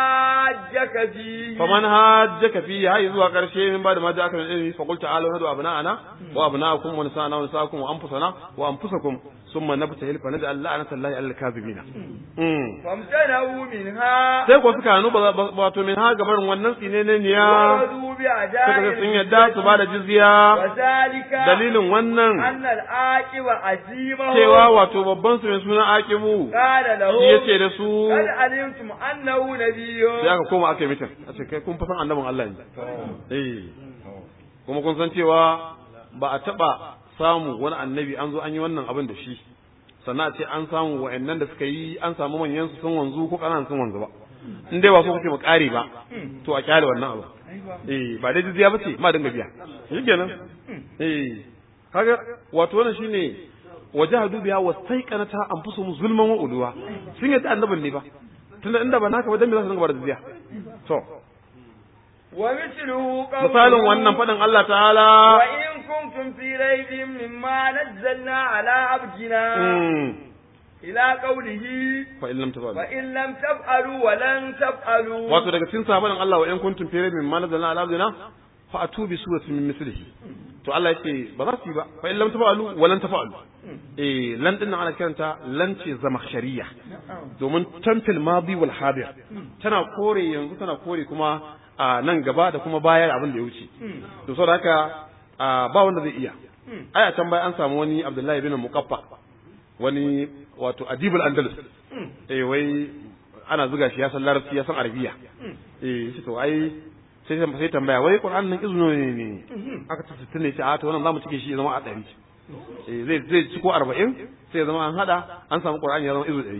هاجك فيه faman hajjaka fi hay zuwa karshe min ba da ma ja'aka min ilmi fa qul ta'alu hadu abna'ana wa abna'akum wa nisa'ana wa nisa'akum wa anfusana wa anfusakum thumma nabtahil fa naj'al la'nata Allahi 'alal kadhibina mm فامتنعوا منها sai ko suka hanu ba ba- wato min ha gabarin wannan tsine ne ya ورضوا suka ga بأداء sun yadda su ba da jizya وذلك dalilin wannan أن العاقب عزيمه cewa wato babban su mai suna aqibu قال له shi yace da su قد علمتم أنه نبي sai aka koma aka yi mitin a ce kai kun fa san annabin Allah ne eh kuma kun san cewa ba a taba samu wani annabi an zo an yi wannan abin da shi sannan a ce an samu wa'annan da suka yi an samu manyan su sun wanzu ko ƙananan sun wanzu ba in dai ba so kuke mu ƙare ba to a kyale wannan abu eh ba dai jizya ba ce ma dinga biya shi kenan eh kaga wato wannan shine wajahadu biha wastaiqanata anfusuhum zulman wa udwa sun yadda annabin ne ba tunda inda ba naka ba dan me za su dinga bar jizya to ومثله قوله misalin wannan faɗin Allah ta'ala وإن كنتم في ريب مما نزلنا على عبدنا mm, إلى قوله fa in lam tafa'alu وإن لم تفعلوا ولن تفعلوا wato daga cikin sahaban Allah wa in kuntum fi raybin mimma nazzalna ala abdina fa atu bi suratin min mislihi to Allah yake ba za su yi ba fa in lam tafa'alu wa lan tafa'alu eh lan din nan ana kiranta lan ce zamakhshariya domin tamfil madi wal hadir tana kore yanzu tana kore kuma a nan gaba da kuma baya abin da ya wuce to saboda haka a, ba wanda zai iya ai a can baya an samu wani Abdullahi bin Muqaffa wani wato adibul andalus eh wai ana zuga shi ya san larabci ya san arabiya eh shi to ai sai sai tambaya wai qur'an nan izno ne ne aka ce sittin ne ce a to wannan zamu cike shi ya zama a ɗari eh zai zai ci ko arba'in sai ya zama an hada an samu qur'ani ya zama izu ɗari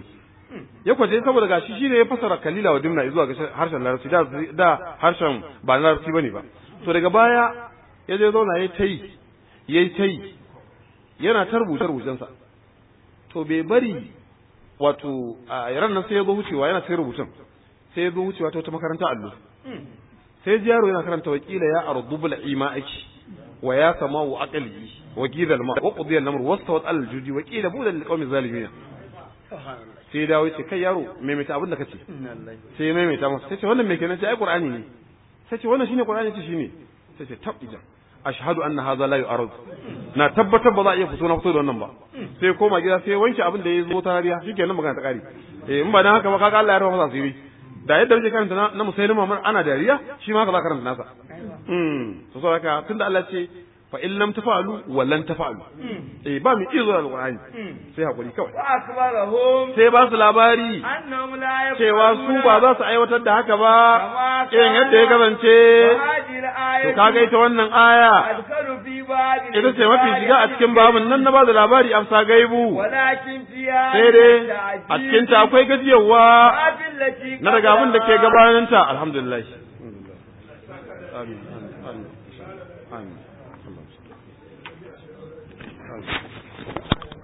ya kwaje saboda gashi shi ne ya fasara kalila wa dimna zuwa ga harshen larabci da da harshen ba na larabci bane ba to daga baya ya je zauna ya tayi yayi tayi yana ta rubuce rubucensa to bai bari wato a yaran nan sai ya zo wucewa yana sai rubutun sai ya zo wucewa ta wata makaranta allo sai ji yaro yana karanta wakila ya ardu bil ima'aki wa ya sama'u aqli wa qila al ma wa qudiya al amr wastawat al judi wa qila budan lil qawmi zalimin sai ya dawo ce kai yaro maimaita abin da kace sai ya maimaita masa sai ce wannan me kenan ce ai qur'ani ne sai ce wannan shine qur'ani ce shine sai ce tab ijan ashhadu anna hadha la yu'arad na tabbatar ba za a iya fito na fito da wannan ba sai koma gida sai wanke abin da ya zo ta hariya shikenan magana ta kare eh in ba dan haka ba kaga Allah ya rufa masa asiri da yadda muke karanta na musailima ana dariya shi ma haka za karanta nasa mm to saboda tunda Allah ce fa in lam tafalu wa lan tafalu eh ba mu izo alqur'ani sai hakuri kawai wa akbarahum sai ba su labari annahum la cewa su ba za su aiwatar da haka ba irin yadda ya kasance to kaga ita wannan aya adkalu fi babil ita ce mafi shiga a cikin babin nan na ba da labari amsa gaibu walakin fiha sai dai a cikin ta akwai gajiyarwa na daga abin da ke gabaninta alhamdulillah amin amin amin